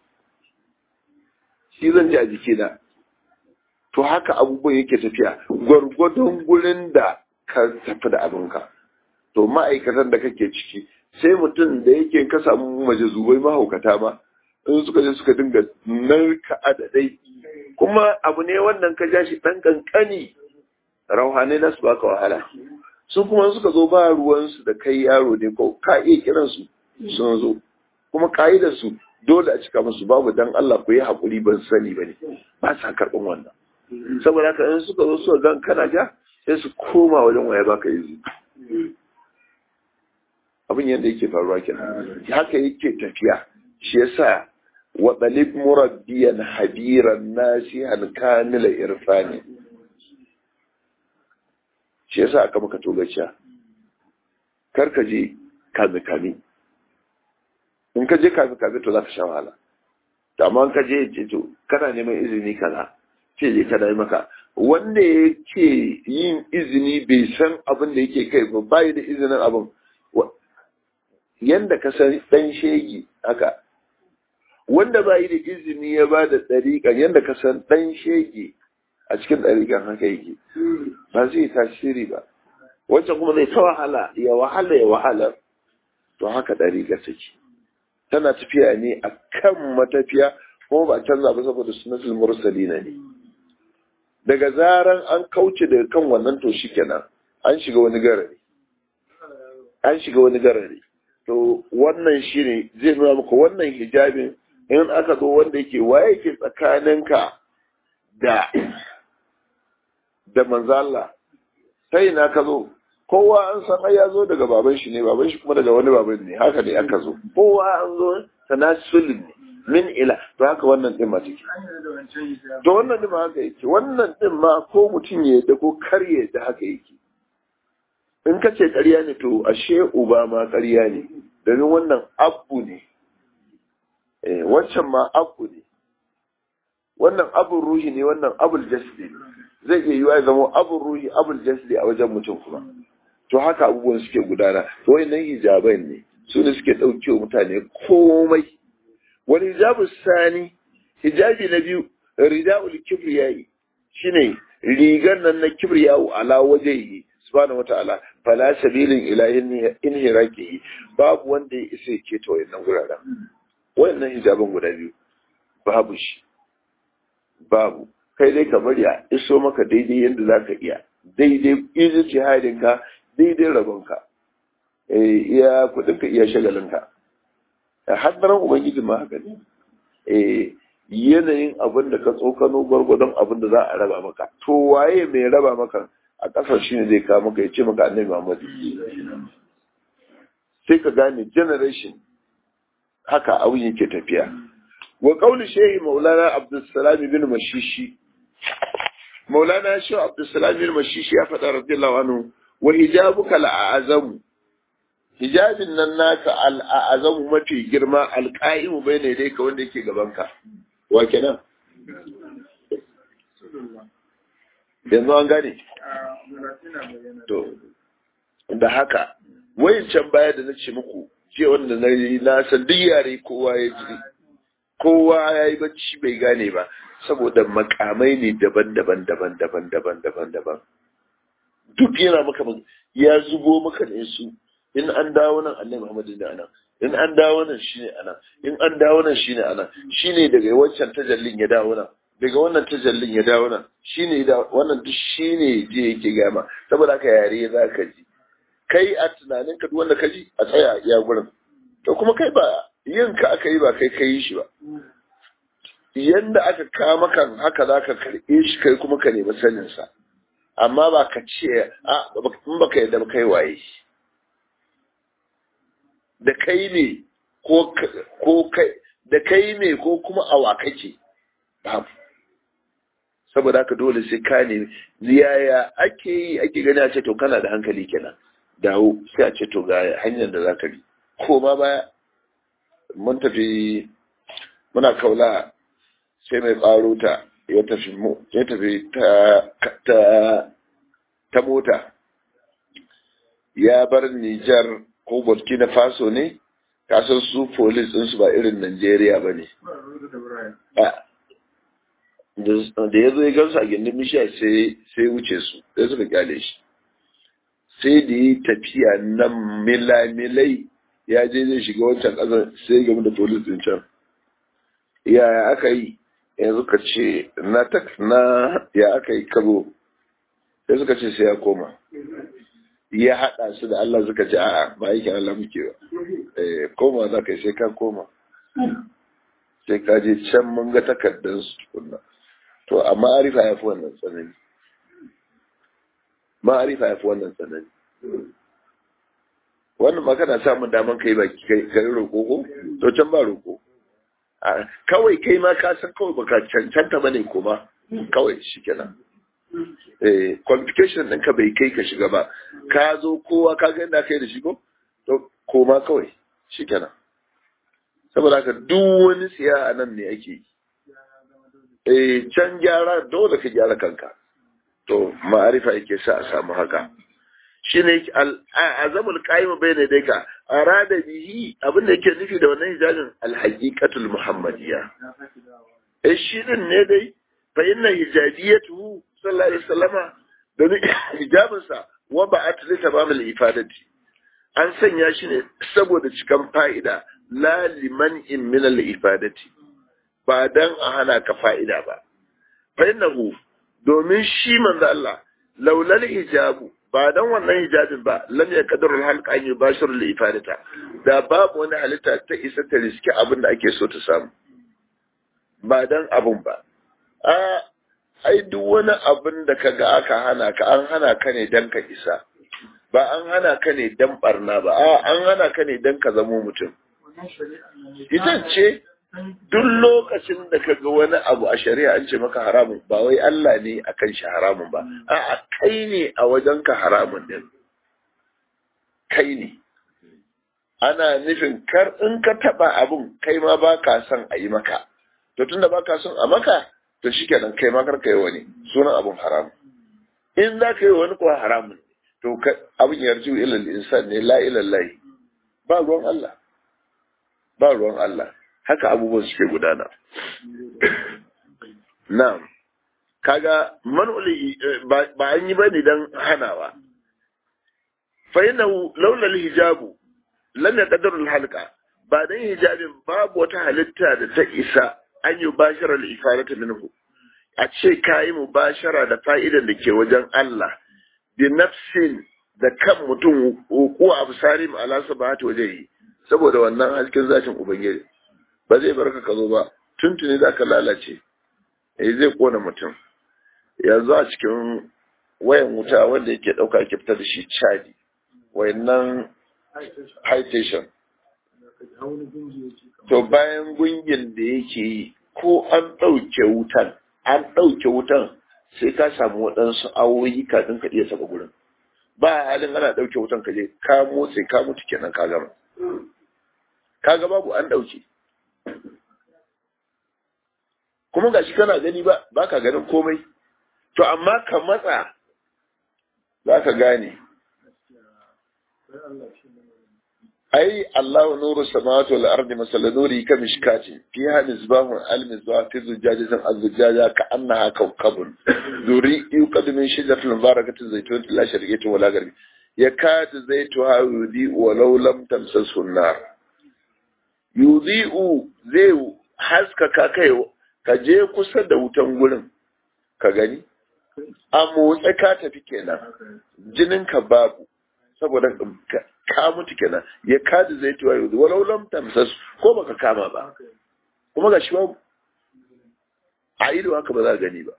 shi zan ji a jikina to haka abubuwan yake tafiya gwargwadon gurin da ka tafi da abinka to ma'aikatan da kake ciki sai mutum da yake ka samu majazubai mahaukata ma in suka je suka dinga narka adadai kuma abu ne wannan ka ja shi ɗan kankani rauhane na su baka wahala su kuma suka zo ba ruwansu da kai yaro ne ko ka iya kiransu sun zo kuma ka'idar su dole a cika musu babu dan Allah ku yi haƙuri ban sani ba ne ba sa karɓin wannan saboda haka in suka zo suka gan kana ja sai su koma wajen waya baka yi abin yadda yake faruwa kenan haka yake tafiya shi yasa wa dalib murabbiyan habiran nasihan kamila irfani shi yasa aka maka togaciya kar ka je kame kame in ka je kame kame to za ka sha wahala to amma in ka je ce to kana neman izini kaza ce je kana yi maka wanda yake yin izini bai san abin da yake kai ba bai da izinin abin yanda ka san dan shegi haka wanda bai da izini ya ba da ɗariƙan yanda ka san dan shegi a cikin ɗariƙan haka yake ba zai tasiri ba wancan kuma zai ta wahala ya wahala ya wahala to haka ɗariƙa take tana tafiya ne a kan matafiya kuma ba canza ba saboda sunatul mursalina ne daga zaran an kauce daga kan wannan to shikenan an shiga wani garari an shiga wani garari to wannan shine zai nuna maka wannan hijabin in aka zo wanda yake waye yake tsakaninka da da manzala sai na ka zo kowa an san ai ya zo daga baban shi ne baban shi kuma daga wani baban ne haka ne aka zo kowa an zo tanasulun ne min ila to haka wannan din ma take to wannan din ma haka yake wannan din ma ko mutum ya yadda ko kar ya yadda haka yake in ka ce ƙarya ne to ashe uba ma ƙarya ne domin wannan abu ne eh wancan ma abu ne wannan abun ruhi ne wannan abul jasdi zai iya yiwa ya zama abun ruhi abul jasdi a wajen mutum kuma to haka abubuwan suke gudana to wayannan hijabai ne su ne suke ɗauke wa mutane komai wani hijabu sani hijabi na biyu rida'ul kibriyai shine rigar nan na kibriyahu ala wajhihi subhanahu wata'ala fala sabilin ila inhiraqihi babu wanda ya isa ya keta wayannan guraren wayannan hijaban guda biyu babu shi babu kai dai ka bari a iso maka daidai yadda za ka iya daidai izu ka daidai rabonka iya kudinka iya shagalinka haddaran ubangiji ma haka ne yanayin abin da ka tsokano gwargwadon abin da za a raba maka to waye mai raba maka a ƙasar shi ne zai kawo maka ya ce maka annabi muhammadu sai ka gane generation haka abin yake tafiya wa qawli shehi maulana abdussalam bin mashishi maulana shehu abdussalam bin mashishi ya faɗa radiyallahu anhu wa hijabuka al'azamu hijabin nan naka al'azamu mafi girma alqa'imu bayne dai ka wanda yake gaban ka wa kenan yanzu an gane to da haka wayancan baya da na ce muku ce wanda na yi na san duk yare kowa ya ji kowa ya yi bacci bai gane ba saboda makamai ne daban-daban daban-daban daban-daban daban duk yana maka ya zubo maka ne su in an dawo nan annabi Muhammadu ne anan in an dawo nan shine anan in an dawo nan shine anan shine daga wancan tajallin ya dawo nan daga wannan tajallin ya dawo nan shine da wannan duk shine je yake gama saboda haka yare za ka ji kai a tunanin ka duk wanda ka ji a tsaya ya gurin to kuma kai ba yin ka aka yi ba kai kai shi ba yanda aka kama kan haka za ka karɓe shi kai kuma ka nemi sanin sa amma ba ka ce a in baka yadda kai waye da kai ne ko ko kai da kai ne ko kuma awa kake babu saboda haka dole sai ka ne yaya ake yi ake gani a ce to kana da hankali kenan dawo sai a ce to ga hanyar da za ka bi ko ma baya mun tafi muna kaula sai mai ɓaro ta ya tafi ya tafi ta ta ta mota ya bar Nijar ko Burkina Faso ne kasan su police ɗinsu ba irin Najeriya ba ne da ya zo ya gansu a gindin mishiya sai wuce su sai suka kyale shi sai da yi tafiya na milamilai ya je zai shiga wancan ƙasar sai game da polis din can yaya aka yi yanzu ka ce na tak na ya aka yi kabo sai suka ce sai ya koma ya haɗa su da Allah suka ce a'a ba yake Allah muke ba koma za ka yi sai ka koma sai ka je can mun ga takardar su tukunna to a ma'arifa ya fi wannan tsanani ma'arifa ya fi wannan tsanani wannan ma kana samun daman kai baki kai roƙo ko to can ba roƙo kawai kai ma ka san kawai baka cancanta bane kuma kawai shikenan eh qualification ɗinka bai kai ka shiga ba ka zo kowa ka ga inda kai da shi ko to koma kawai shikenan saboda haka duk wani siya a nan ne ake yi eh can gyara dole ka gyara kanka to ma'arifa yake sa a samu haka shine azamul qaim bayna dayka arada bihi abin da yake nufi da wannan hijabin alhaqiqatul muhammadiyya eh shi din ne dai fa inna hijabiyatuhu sallallahu alaihi wasallama da hijabin sa wa ba'at li tamamil ifadati an sanya shi ne saboda cikan fa'ida la liman in min al ifadati ba dan a hana ka fa'ida ba fa innahu domin shi manzo Allah laulal hijabu ba dan wannan hijabin ba lam ya kadarul halqa an yubashiru li ifadata da babu wani halitta ta isa ta riski abin da ake so ta samu ba dan abun ba a ai duk wani abin da kaga aka hana ka an hana ka ne dan ka isa ba an hana ka ne dan barna ba a an hana ka ne dan ka zamo mutum ita ce duk lokacin da ka ga wani abu a shari'a an ce maka haramun ba wai Allah ne a kan shi haramun ba a'a kai ne a wajen ka haramun din kai ne ana nufin kar in ka taba abun kai ma ba ka son a yi maka to tunda ba ka son a maka to shikenan kai ma kar ka yi wani sunan abun haramun in za ka yi wani kuwa haramun to abin yarju ilal insan ne la ilallahi ba ruwan Allah ba ruwan Allah haka abubuwan suke gudana. Na'am, kaga man'uli ba an yi ba ne don hanawa. Fa'inahu launar hijabu, lam ya ƙadarul halka, ba don hijabin babu wata halitta da ta isa an yi bashara da ifarata minhu. A ce ka yi mubashara da fa'idan da ke wajen Allah, bi nafsin da kan mutum ko abu sari ma'alasa ba ta waje yi, saboda wannan hasken zashin Ubangiji. ba zai bar ka zo ba tuntuni za ka lalace eh zai kona mutum yanzu a cikin wayan wuta wanda yake ɗauka ke fita da shi cadi wayannan high station to bayan gungin da yake yi ko an ɗauke wutan an ɗauke wutan sai ka samu waɗansu awoyi kafin ka iya saba gurin ba halin ana ɗauke wutan ka je ka motsa ka mutu kenan ka gama ka ga babu an ɗauke kuma gashi kana gani ba ba ka ganin komai to amma ka matsa za ka gane ai Allahu nuru samawati wal ardi masal nuri ka mishkati fiha misbahun al misbah fi zujajatin az zujaja ka annaha kawkabun duri yuqad min shajaratin mubarakatin zaytun la sharqiyatin wala garbi yakad zaytuha yudi walau lam tamsasu nar yudhi'u zai haska ka kai ka je kusa da wutan gurin ka gani a motsa ka tafi kenan jinin ka babu saboda ka mutu kenan ya kaji zai tuwa yau walau lam tamsas ko baka kama ba kuma ga shi babu a ido haka ba za a gani ba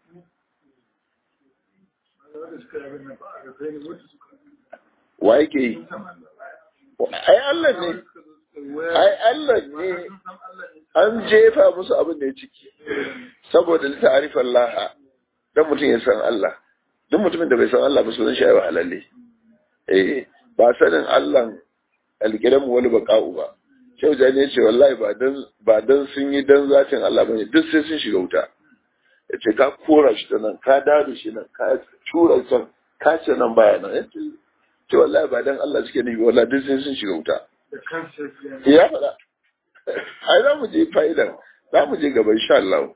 wa yake yi ai Allah ne ai Allah ne an jefa musu abin da ya ciki saboda ta'arifan laha dan mutum ya san Allah duk mutumin da bai san Allah ba sunan shi ayyuka halalle eh ba sanin Allah alƙiran wani baka'u ba shau jani ya ce wallahi ba dan ba dan sun yi dan zatin Allah bane duk sai sun shiga wuta ya ce ka kora shi ta nan ka dado shi nan ka tura can ka ce nan baya nan ya ce wallahi ba dan Allah suke nufi wallahi duk sai sun shiga wuta ya faɗa ai za mu je fa'idan za mu je gaba insha Allah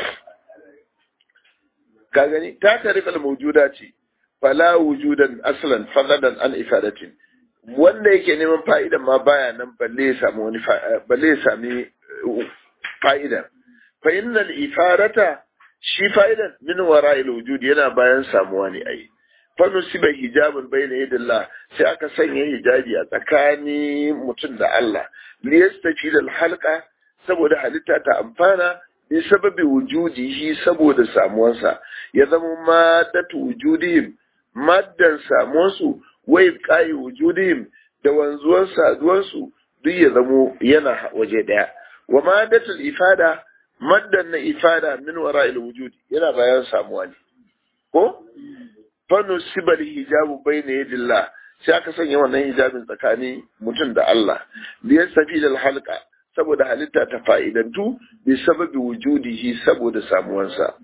ka gani ta tarifal mawjuda ce fala wujudan aslan fadadan an ifadatin wanda yake neman fa'idan ma baya nan balle ya samu wani balle ya sami fa'ida fa innal ifarata shi fa'idan min wara'il wujud yana bayan samuwa ne ai fa nusiba hijabun bayna yadillah sai aka sanya hijabi a tsakanin mutum da Allah li yastafida al halqa saboda halitta ta amfana bi sababi wujudihi saboda samuwansa ya zama madatu wujudihim maddan samuwansu wai kayi wujudihim da wanzuwan saduwansu duk ya zamo yana waje daya wa maddatul ifada maddan na ifada min wara'il wujudi yana bayan samuwa ne ko fanu sibal hijabu bayna yadillah sai aka sanya wannan hijabin tsakani mutum da Allah li yastafi al halqa saboda halitta ta fa'idantu bi sababi wujudihi saboda samuwansa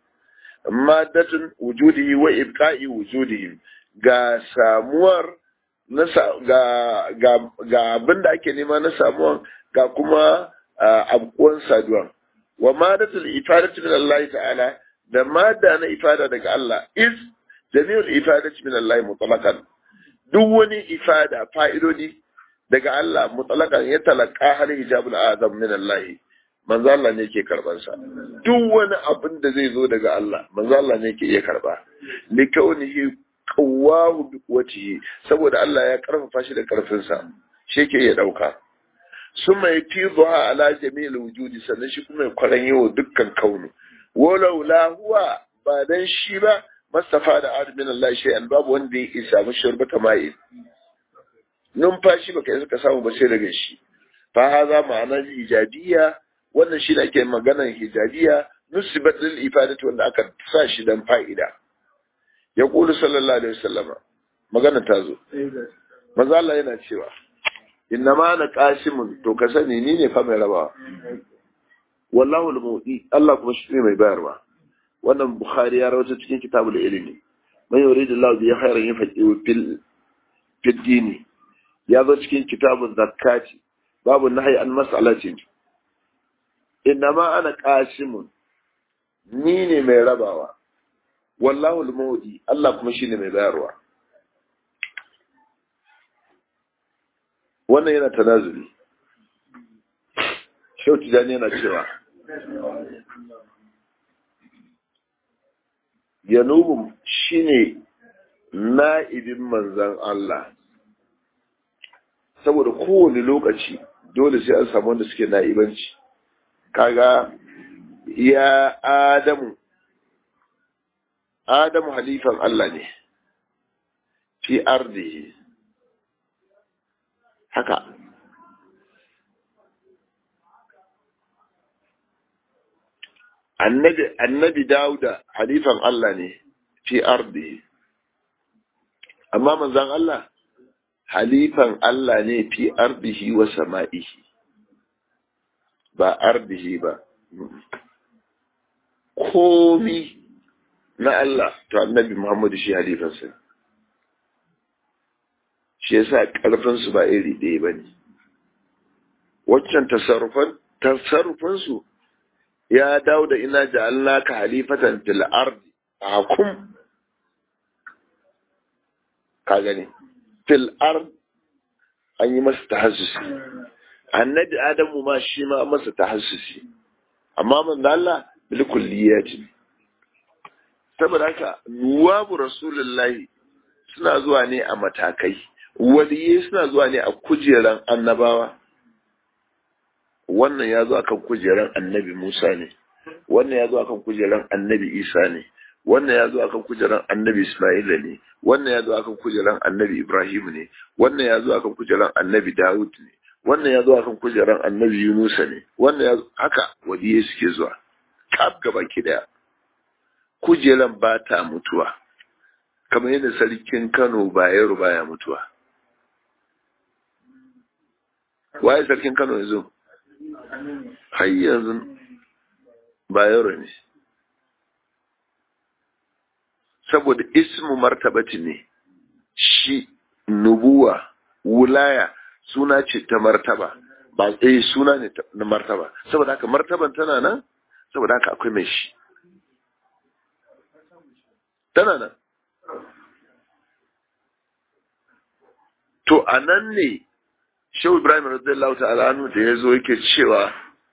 maddatun wujudihi wa ibqa'i wujudihim ga samuwar ga ga ga abin da ake nema na samuwan ga kuma abkuwan saduwan wa madatul ifadatu min Allah ta'ala da mada na ifada daga Allah is jami'ul ifadatu min Allah mutlaqan duk wani ifada fa'idodi daga Allah mutlaqan ya talaka har hijabul azam min Allah manzo Allah ne yake karban sa duk wani abin da zai zo daga Allah manzo Allah ne yake iya karba likaunihi qawwahu bi quwwatihi saboda Allah ya karfafa shi da karfin sa shi yake iya dauka summa yatizuha ala jami'il wujudi sannan shi kuma ya kwaran yawo dukkan kaunu walau la huwa ba dan shi ba mastafa da adamin Allah shay'an babu wanda ya isa mu shurbata mai numfashi baka yi suka samu ba sai daga shi fa haza ma'anar ijabiyya wannan shi ake maganar hijabiya nusibat lil ifadati wanda aka sa shi dan fa'ida ya qulu sallallahu alaihi wasallama magana ta zo manzo Allah yana cewa inna ma na qasimun to ka sani ni ne fa mai rabawa wallahu al-mudi Allah kuma shi ne mai bayarwa wannan bukhari ya rawaita cikin kitabul ilmi man yuridu Allah bi khairin yafaqihu fil fid dini ya zo cikin kitabun zakati babu nahyi an mas'alatin innama ana qasimun ni ne mai rabawa wallahu al-mawdi Allah kuma shine mai bayarwa wannan yana tanazuli Shehu Tijani yana cewa Yanubu shine na'ibin manzan Allah saboda kowane lokaci dole sai an samu wanda suke na'ibanci kaga ya Adamu Adamu halifan Allah ne fi ardihi haka annabi annabi dauda halifan Allah ne fi ardi amma manzon Allah halifan Allah ne fi ardihi wa sama'ihi ba ardihi ba komi na Allah to annabi Muhammadu shi halifansa shi yasa karfin su ba iri ɗaya bane waccan tasarrufan tasarrufan su ya dawo da ina ja'alnaka halifatan fil ardi hukum ka gani fil ard an yi masa tahassusi annabi adamu ma shi ma masa tahassusi amma man Allah bil kulliyati saboda haka nuwabu rasulullahi suna zuwa ne a matakai waliyai suna zuwa ne a kujeran annabawa wannan ya zo akan kujeran annabi Musa ne wannan ya zo akan kujeran annabi Isa ne wannan ya zo akan kujeran annabi Ismaila ne wannan ya zo akan kujeran annabi Ibrahim ne wannan ya zo akan kujeran annabi Dawud ne wannan ya zo akan kujeran annabi Yunusa ne wannan ya haka waliyai suke zuwa kaf gaba ki daya kujeran ba ta mutuwa kamar yadda sarkin Kano Bayero baya mutuwa waye sarkin Kano yanzu har yanzu Bayero ne saboda ismu martabati ne shi nubuwa wulaya suna ce ta martaba ba eh suna ne na martaba saboda haka martaban tana nan saboda haka akwai mai shi tana nan to a nan ne shehu ibrahim radiyallahu ta'ala anhu da ya zo yake cewa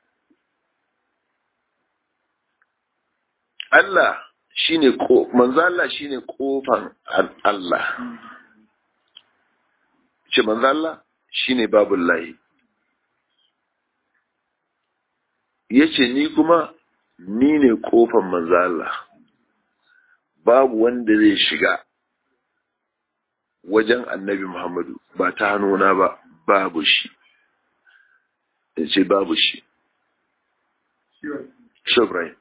Allah shine ko manzo Allah shine kofan Allah ce manzo Allah shine babullahi yace ni kuma ni ne kofan manzo Allah babu wanda zai shiga wajen annabi Muhammadu ba ta hannuna ba babu shi yace babu shi Shobrai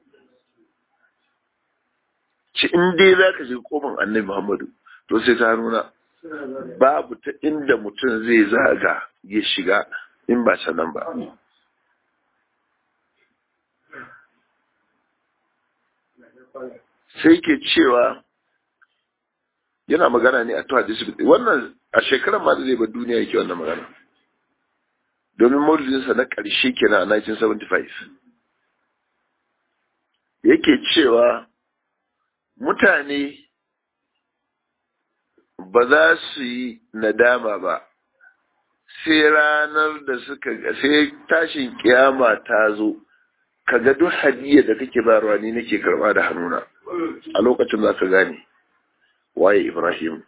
ci in dai za ka shiga kofan annabi Muhammadu to sai ta nuna babu ta inda mutum zai zaga ya shiga in ba ta nan ba. Sai ke cewa yana magana ne a tuwa disibiti wannan a shekarar ma da zai bar duniya yake wannan magana. Domin maulidinsa na ƙarshe kenan a 1975. Yake cewa mutane ba za su yi nadama ba sai ranar da suka sai tashin kiyama ta zo kaga duk hadiyya da kake bayarwa ni nake karba da hannuna a lokacin za ka gane waye Ibrahim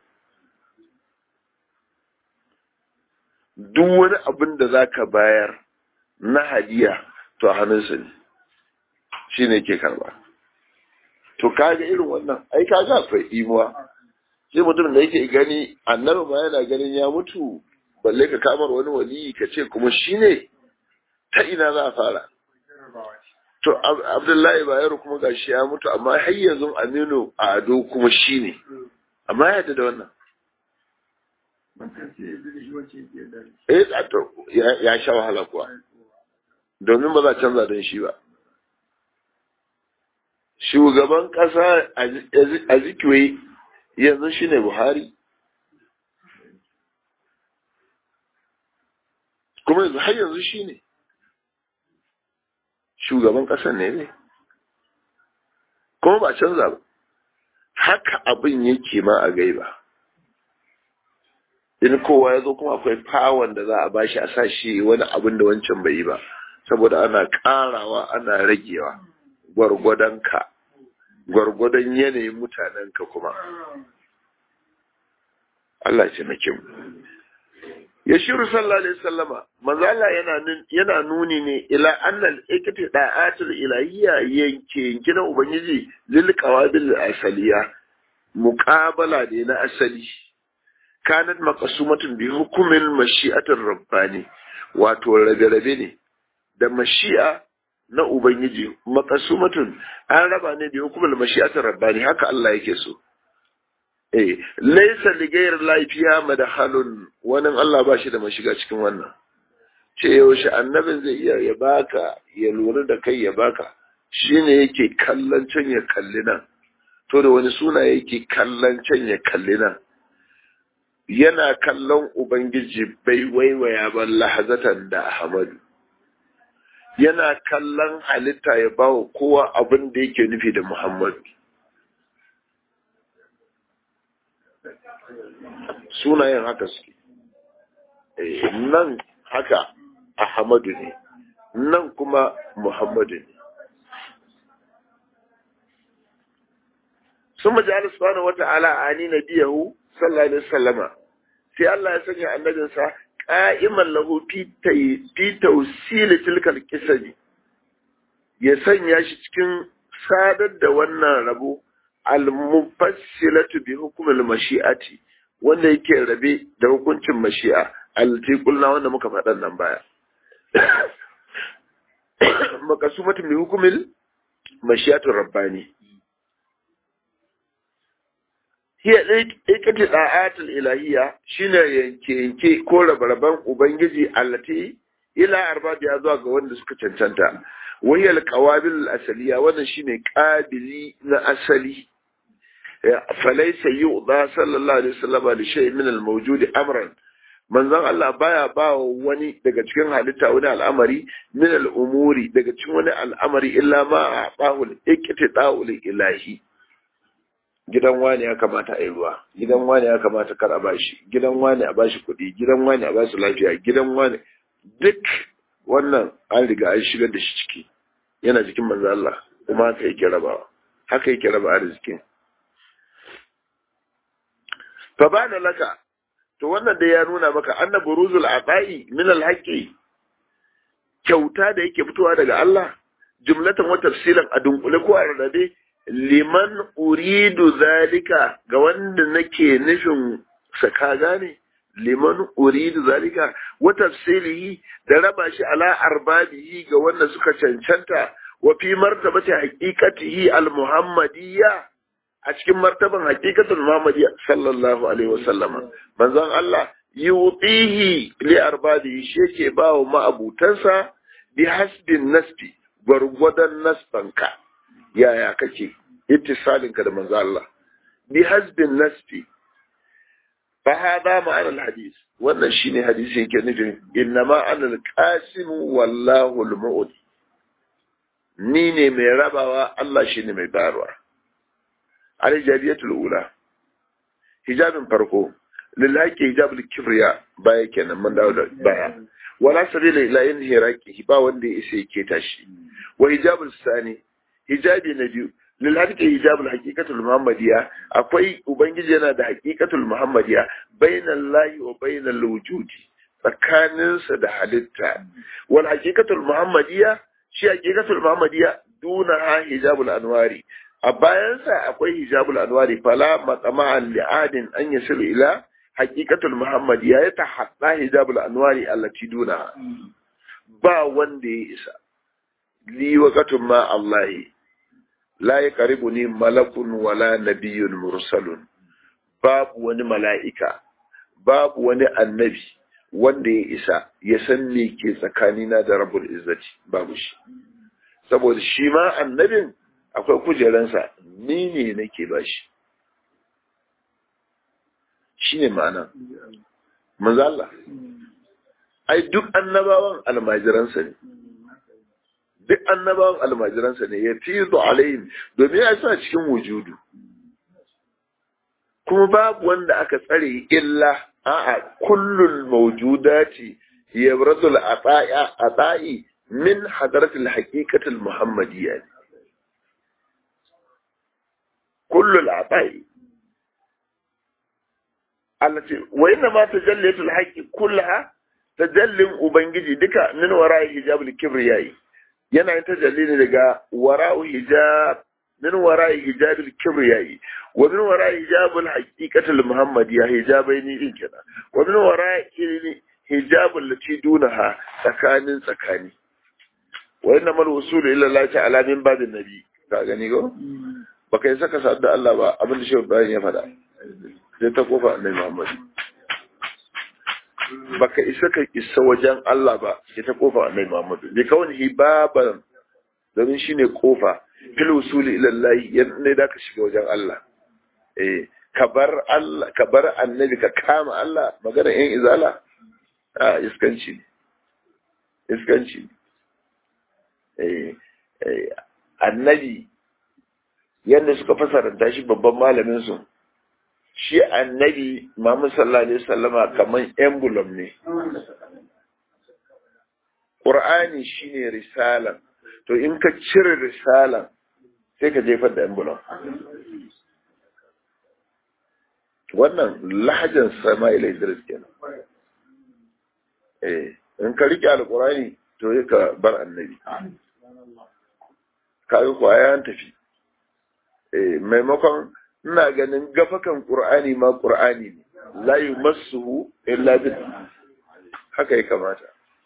duk wani abin da za ka bayar na hadiya to a hannunsa ne shi ne ke karba to kaga irin wannan ai kaga akwai imuwa sai mutum da yake gani annabi ma yana ganin ya mutu balle ka kamar wani wali ka ce kuma shi ne ta ina za a fara to abdullahi bayero kuma gashi ya mutu amma har yanzu aminu a ado kuma shi ne amma ya da wannan eh ya sha wahala kuwa domin ba za canza don shi ba shugaban ƙasa a zikiwe yanzu shi ne buhari kuma yanzu har yanzu shi ne shugaban ƙasar ne ne kuma ba canza ba haka abin yake ma a gaiba in kowa ya zo kuma akwai fawon da za a bashi a sa shi wani abin da wancan bai yi ba saboda ana ƙarawa ana ragewa gwargwadonka gwargwadon yanayin mutanenka kuma Allah ce na kim ya shiru sallallahu alaihi sallama manzo Allah yana yana nuni ne ila annal ikti da'atul ilahiyya yanke yanke na ubangiji lil qawabil asaliya muqabala ne na asali kanat maqsumatun bi hukumin mashi'atir rabbani wato rabe-rabe ne da mashi'a na ubangiji maqsumatun an raba ne bi hukumin mashi'atir rabbani haka Allah yake so eh laysa li ghayr lafiya madhalun wannan Allah ba shi da mashiga cikin wannan ce yaushe annabin zai iya ya baka ya lura da kai ya baka shine yake kallon can ya kalli nan to da wani suna yake kallon can ya kalli nan yana kallon ubangiji bai waiwaya ba lahazatan da ahmadu yana kallon halitta ya bawa kowa abin da yake nufi da muhammadu sunayen haka suke nan haka ahmadu ne nan kuma muhammadu ne sun maji Allah subhanahu wa ta'ala ani nabiyahu sallallahu alaihi wasallama sai Allah ya sanya annabinsa qa'iman lahu fi fi tawsil tilkal qisabi ya sanya shi cikin sadar da wannan rabo al-mufassilatu bi hukmil mashi'ati wanda yake rabe da hukuncin mashi'a allati qulna wanda muka faɗan nan baya makasumatu bi hukmil mashi'atur rabbani hiya ikati da'atul ilahiyya shine yanke yanke ko rabarban ubangiji allati ila arbabi ya zuwa ga wanda suka cancanta wahiyal qawabil asaliya wannan shine qabili na asali falaysa yu'da sallallahu alaihi wasallam li shay min al-mawjud amran manzon Allah baya ba wani daga cikin halitta wani al'amari min al-umuri daga cikin wani al'amari illa ma a'tahu al-iqtida'u ilahi gidan wani ya kamata a yi ruwa gidan wani ya kamata kar a bashi gidan wani a bashi kuɗi gidan wani a bashi lafiya gidan wani duk wannan an riga an shigar da shi ciki yana jikin manzo Allah kuma haka yake rabawa haka yake raba arzikin fa bana laka to wannan da ya nuna maka anna buruzul atai min alhaqi kyauta da yake fitowa daga Allah jumlatan wa tafsilan a dunkule ko a rarrabe liman uridu zalika ga wanda nake nufin saka gane liman uridu zalika wa tafsilihi da raba shi ala arbabihi ga wanda suka cancanta wa fi martabati haqiqatihi al-muhammadiyya a cikin martaban haqiqatul muhammadiyya sallallahu alaihi wasallama manzon Allah yutihi li arbabihi shi yake ba wa ma'abutansa bi hasbin nasbi gwargwadon nasbanka yaya kake ittisalinka da manzo Allah bi hasbin nasbi fa hada ma'ana alhadith wannan shine hadisi yake nufin innama ana alqasim wallahu almu'ti ni ne mai rabawa Allah shine mai bayarwa alijabiyatul ula hijabin farko lillahi hijabul kibriya baya kenan man dawo da baya wala sabila ila yin hiraki ba wanda ya isa yake tashi wa hijabul sani hijabi na biyu lil hadika hijabul haqiqatul muhammadiyya akwai ubangiji yana da haqiqatul muhammadiyya bainal lahi wa bainal wujudi tsakaninsa da halitta wal haqiqatul muhammadiyya shi haqiqatul muhammadiyya duna ha hijabul anwari a bayansa akwai hijabul anwari fala maqama li'adin an yasilu ila haqiqatul muhammadiyya ya tahadda hijabul anwari allati duna ba wanda ya isa li waqatun ma allahi la yaqribuni malakun wala nabiyyun mursalun babu wani mala'ika babu wani annabi wanda ya isa ya san me ke tsakanina da rabbul izzati babu shi saboda shi ma annabin akwai kujeransa ni ne nake ba shi shi ne ma'ana manzo Allah ai duk annabawan almajiransa ne duk annabawan almajiransa ne ya fi alayhim domin ya sa cikin wujudu kuma babu wanda aka tsare illa a'a kullul mawjudati yabradul ata'a ata'i min hadratil haqiqatil muhammadiyya kullul ata'i allati wa inna ma tajallatul haqqi kullaha tajallin ubangiji duka min wara'i hijabul kibriyai yana yin tajalli ne daga wara'u hijab min wara'i hijabil kibriyai wa min wara hijabul haqiqatul muhammadiyya hijabaini din kenan wa min wara hijabul lati dunaha tsakanin tsakani wa inna mal wusul ila Allah ta'ala min babin nabi ka gani go baka yi saka sa'ad da Allah ba abin da shehu Ibrahim ya faɗa sai ta kofa annabi Muhammad baka isa ka isa wajen Allah ba sai ta kofa annabi Muhammad bi kawai hibaban domin shine kofa fil wusuli ila Allah yadda da ka shiga wajen Allah eh ka bar Allah ka bar annabi ka kama Allah magana yan izala a iskanci iskanci eh annabi yadda suka fasaranta shi babban malamin su shi annabi Muhammad sallallahu alaihi wasallama kaman emblem ne Qur'ani shine risalan to in ka cire risalan sai ka jefar da emblem wannan lahajan Sama'ila Idris kenan eh in ka rike alqur'ani to yi ka bar annabi kaga kuwa ya tafi eh maimakon ina ganin gafakan qur'ani ma qur'ani ne la yumassuhu illa bi haka ya kamata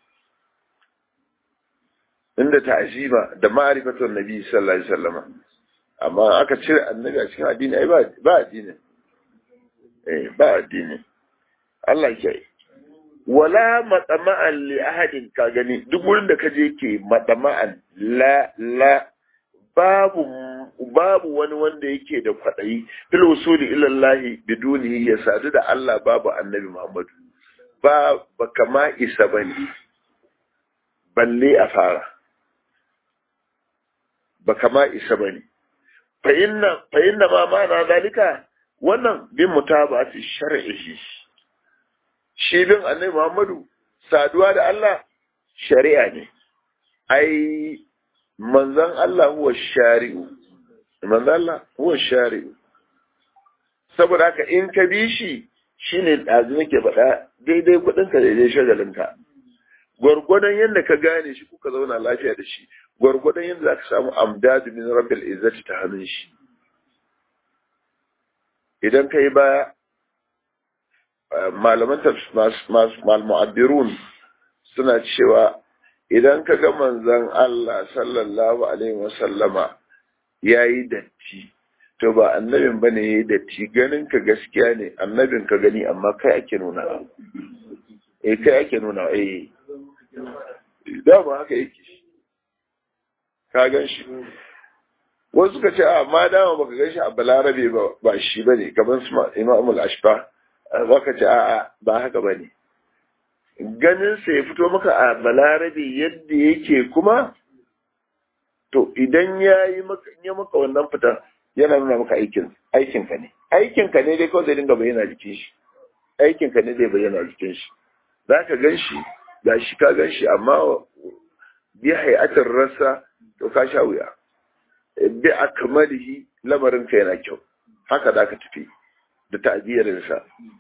inda ta'zima da ma'rifatun nabi sallallahu alaihi wasallam amma aka cire annabi a cikin addini ai ba ba addini eh ba addini Allah ya yi wala matsama'an li ahadin ka gani duk wurin da kaje ke matsama'an la la babu babu wani wanda yake da kwadayi fil usuli ila Allah biduni ya sadu da Allah babu annabi Muhammad ba ba kama isa bane balle a fara ba kama isa bane fa inna fa inna ma ma'ana dalika wannan bin mutaba'ati shar'ihi shi bin annabi Muhammadu saduwa da Allah shari'a ne ai manzon Allah huwa shari'u manzon Allah huwa shari'u saboda haka in ka bi shi shine dazu nake faɗa daidai kuɗin ka daidai shagalin ka gwargwadon yadda ka gane shi kuka zauna lafiya da shi gwargwadon yadda za ka samu amdadu min rabbil izzati ta hannun shi idan ka yi baya malaman mu'abbirun suna cewa idan ka ga manzon Allah sallallahu alaihi wasallama ya yi datti to ba annabin bane ya yi datti ganin ka gaskiya ne annabin ka gani amma kai ake nuna eh kai ake nuna eh dama haka yake ka gan shi wasu suka ce a ma dama baka gan shi a balarabe ba shi bane kamar su imamul ashba baka ce a'a ba haka ba ne ganin sa ya fito maka a balarabe yadda yake kuma to idan ya yi maka ya maka wannan fita yana nuna maka aikin aikin ka ne aikin ka ne dai kawai zai dinga bayyana jikin shi aikin ka ne zai bayyana jikin shi za ka gan shi ga shi ka gan shi amma bi hayatin rasa to ka sha wuya bi akmalihi lamarin ka yana kyau haka za ka tafi da ta'aziyarinsa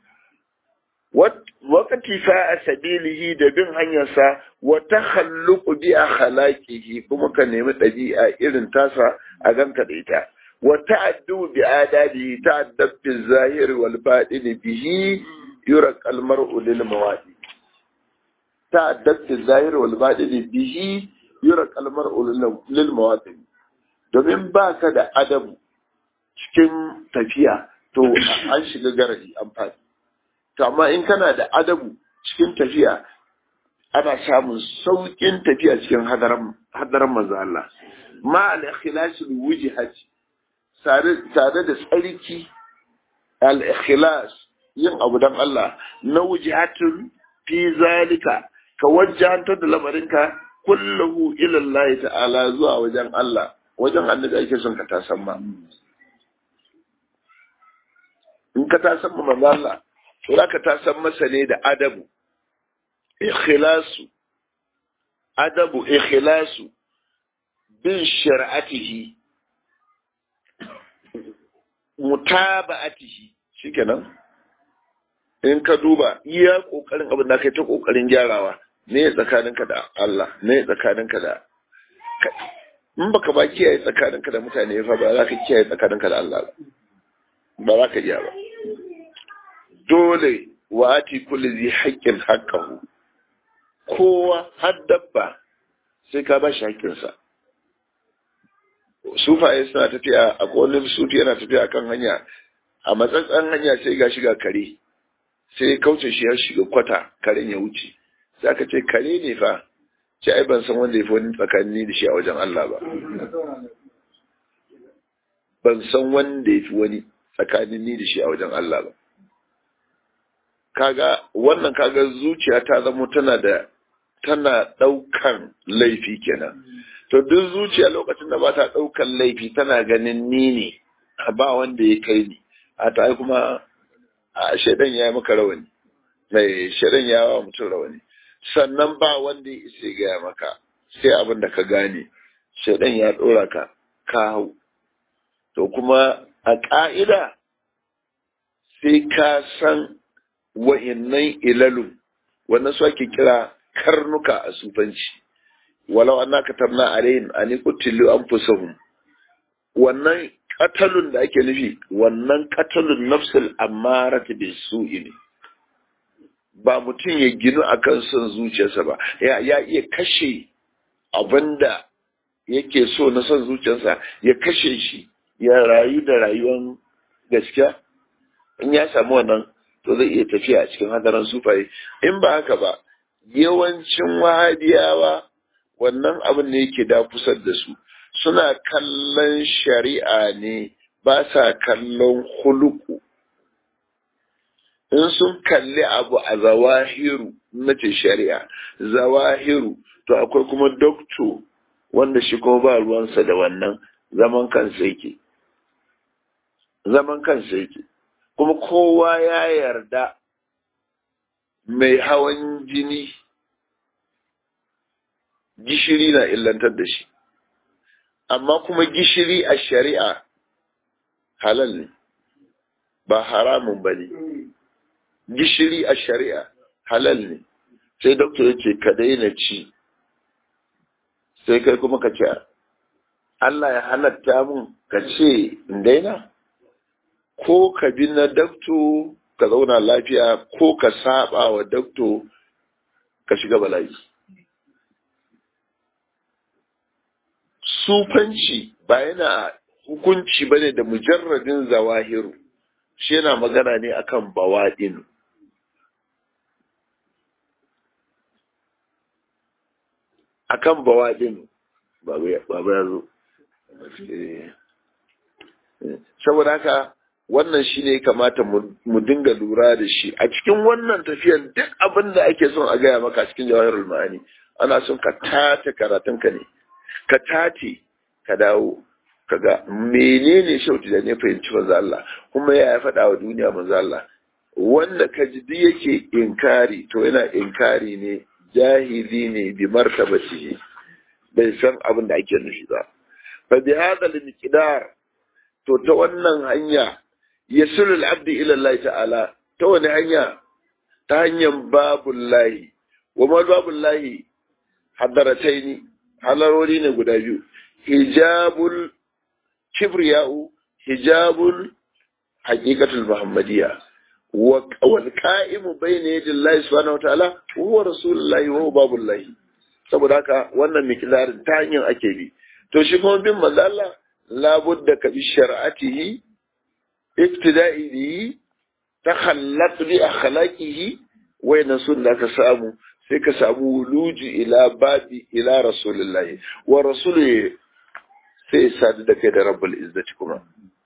wakati fa a sabilihi da bin hanyarsa wa takhalluqu bi akhlaqihi kuma ka nemi ɗabi'a irin tasa a ganka da ita wa ta'addu bi adabihi ta'addab bi zahir wal batin bihi yura al mar'u lil mawadi ta'addab bi zahir wal batin bihi yura al mar'u lil mawadi domin baka da adabu cikin tafiya to an shiga garadi an faɗi to amma in kana da adabu cikin tafiya ana samun sauƙin tafiya cikin hadaran manzo Allah ma al ikhlas al wujhat tare da tsarki al ikhlas yin abu dan Allah na wujhatun fi zalika ka wajjantar da lamarinka kullahu ila Allah ta'ala zuwa wajen Allah wajen annabi ake son ka tasan ma in ka tasan ma manzo Allah to zaka tasan masa ne da adabu ikhlasu adabu ikhlasu bin shari'atihi mutaba'atihi shikenan in ka duba iya kokarin abin da kai ta kokarin gyarawa ne tsakaninka da Allah ne tsakaninka da in baka ba kiyaye tsakaninka da mutane fa ba za ka kiyaye tsakaninka da Allah ba ba za ka iya ba dole wa ati kulli zai haƙƙin haƙƙahu kowa har dabba sai ka ba shi haƙƙinsa sufaye suna tafiya a wani sufi yana tafiya kan hanya a matsatsan hanya sai ga shiga kare sai kauce shi ya shiga kwata karen ya wuce sai aka ce kare ne fa ce ai ban san wanda ya fi wani tsakanin da shi a wajen Allah ba ban san wanda ya fi wani tsakanin ni da shi a wajen Allah ba kaga wannan kaga zuciya ta zama tana da tana ɗaukan laifi kenan to duk zuciya lokacin da ba ta ɗaukan laifi tana ganin ni ne ba wanda ya kai ni a ta kuma a shaidan ya yi maka rawani mai shaidan ya wa mutum rawani sannan ba wanda ya isa gaya maka sai abin da ka gane shaidan ya ɗora ka ka hau to kuma a ƙa'ida sai ka san wa'innan ilalun wannan su ake kira karnuka a sufanci walau an naka tabna alayhim an qutilu anfusahum wannan katalun da ake nufi wannan katalun nafsul ammarati bis su'i ne ba mutum ya ginu akan son zuciyarsa ba ya ya iya kashe abinda yake so na son zuciyarsa ya kashe shi ya rayu da rayuwar gaskiya in ya samu wannan to zai iya tafiya a cikin hadaran sufaye in ba haka ba yawancin wahabiyawa wannan abin ne yake da kusa da su suna kallon shari'a ne ba sa kallon huluku in sun kalli abu a zawahiru na ce shari'a zawahiru to akwai kuma dokto wanda shi kuma ba ruwansa da wannan zaman kansa yake zaman kansa yake kuma kowa ya yarda mai hawan jini gishiri na illantar da shi amma kuma gishiri a shari'a halal ne ba haramun ba ne gishiri a shari'a halal ne sai doktor ya ce ka daina ci sai kai kuma ka ce Allah ya halatta mun ka ce in daina ko ka bi na dakto ka zauna lafiya ko ka saba wa dakto ka shiga bala'i sufanci ba yana hukunci ba ne da mujarradin zawahiru shi yana magana ne akan bawaɗin akan bawaɗin babu ya zo saboda haka wannan shi ne kamata mu dinga lura da shi a cikin wannan tafiyan duk abin da ake son a gaya maka cikin jawahirul ma'ani ana son ka tace karatunka ne ka tace ka dawo ka ga menene shauti da ne fahimci manzo Allah kuma ya faɗa wa duniya manzo Allah wanda ka ji duk yake inkari to yana inkari ne jahili ne bi martabatihi bai san abin da ake nufi ba fa bi hadha al-miqdar to ta wannan hanya yasulul abdi ila Allah ta'ala ta wani hanya ta hanyar babul lahi wa ma babul lahi hadarataini halarori ne guda biyu hijabul kibriya'u hijabul haqiqatul muhammadiyya wa wal qa'imu bayna yadillahi subhanahu wa ta'ala huwa rasulullahi wa babul lahi saboda haka wannan miqdarin ta hanyar ake bi to shi kuma bin manzo Allah labudda ka bi shar'atihi ibtida'i bihi takhallaq bi akhlaqihi wayan sunna ka samu sai ka samu wuluji ila babi ila rasulullahi wa rasulullahi sai sadu da kai da rabbul izzati kuma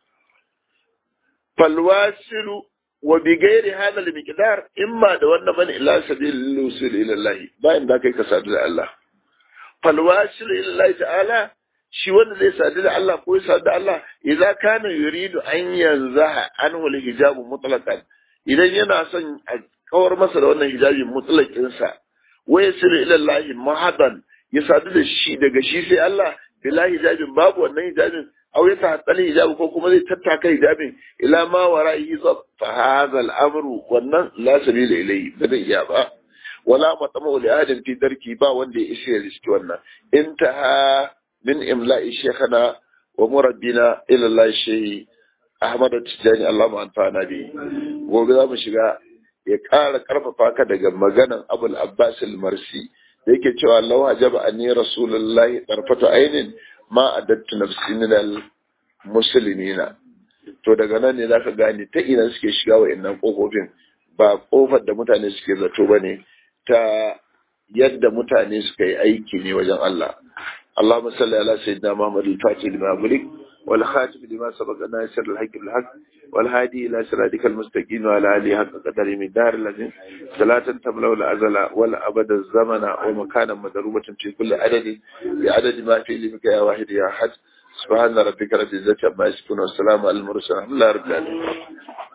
falwasilu wa bi ghairi hadha al-miqdar imma da wannan man ila sabil usul ila Allah bayan da kai ka sadu da Allah falwasilu ila Allah ta'ala shi wanda zai sadu da Allah ko ya sadu da Allah idza kana yuridu an yanzaha anhu al-hijab mutlaqan idan yana son a kawar masa da wannan hijabi mutlaqin sa wa yasiru ila Allah mahadan ya sadu da shi daga shi sai Allah bila hijabin babu wannan hijabin aw ya tahaddal hijabi ko kuma zai tattaka hijabin ila ma wara'i fa hadha al-amru wannan la sabila ilayhi bada iya ba wala matama li ahadin fi darki ba wanda ya ishe riski wannan intaha min imla'i shekana wa murabbina ila Allah shehi Ahmad Tijani Allah ma anfa'ana bi gobe za mu shiga ya ƙara ƙarfafa ka daga maganan Abul Abbas al-Marsi da yake cewa law hajaba anni rasulullahi tarfatu ainin ma adattu nafsi min al-muslimina to daga nan ne zaka gane ta ina suke shiga wa'annan kofofin ba kofar da mutane suke zato bane ta yadda mutane suka yi aiki ne wajen Allah اللهم صل على سيدنا محمد الفاتح لما أغلق والخاتم لما سبق ناصر الحق بالحق والهادي إلى صراطك المستقيم وعلى آله حق قدر من دار الذين صلاة تملأ الأزل ولا أبد الزمن ومكانا مضروبة في كل عدد بعدد ما في علمك يا واحد يا أحد سبحان ربك رب العزة عما يصفون والسلام على المرسلين الحمد لله رب العالمين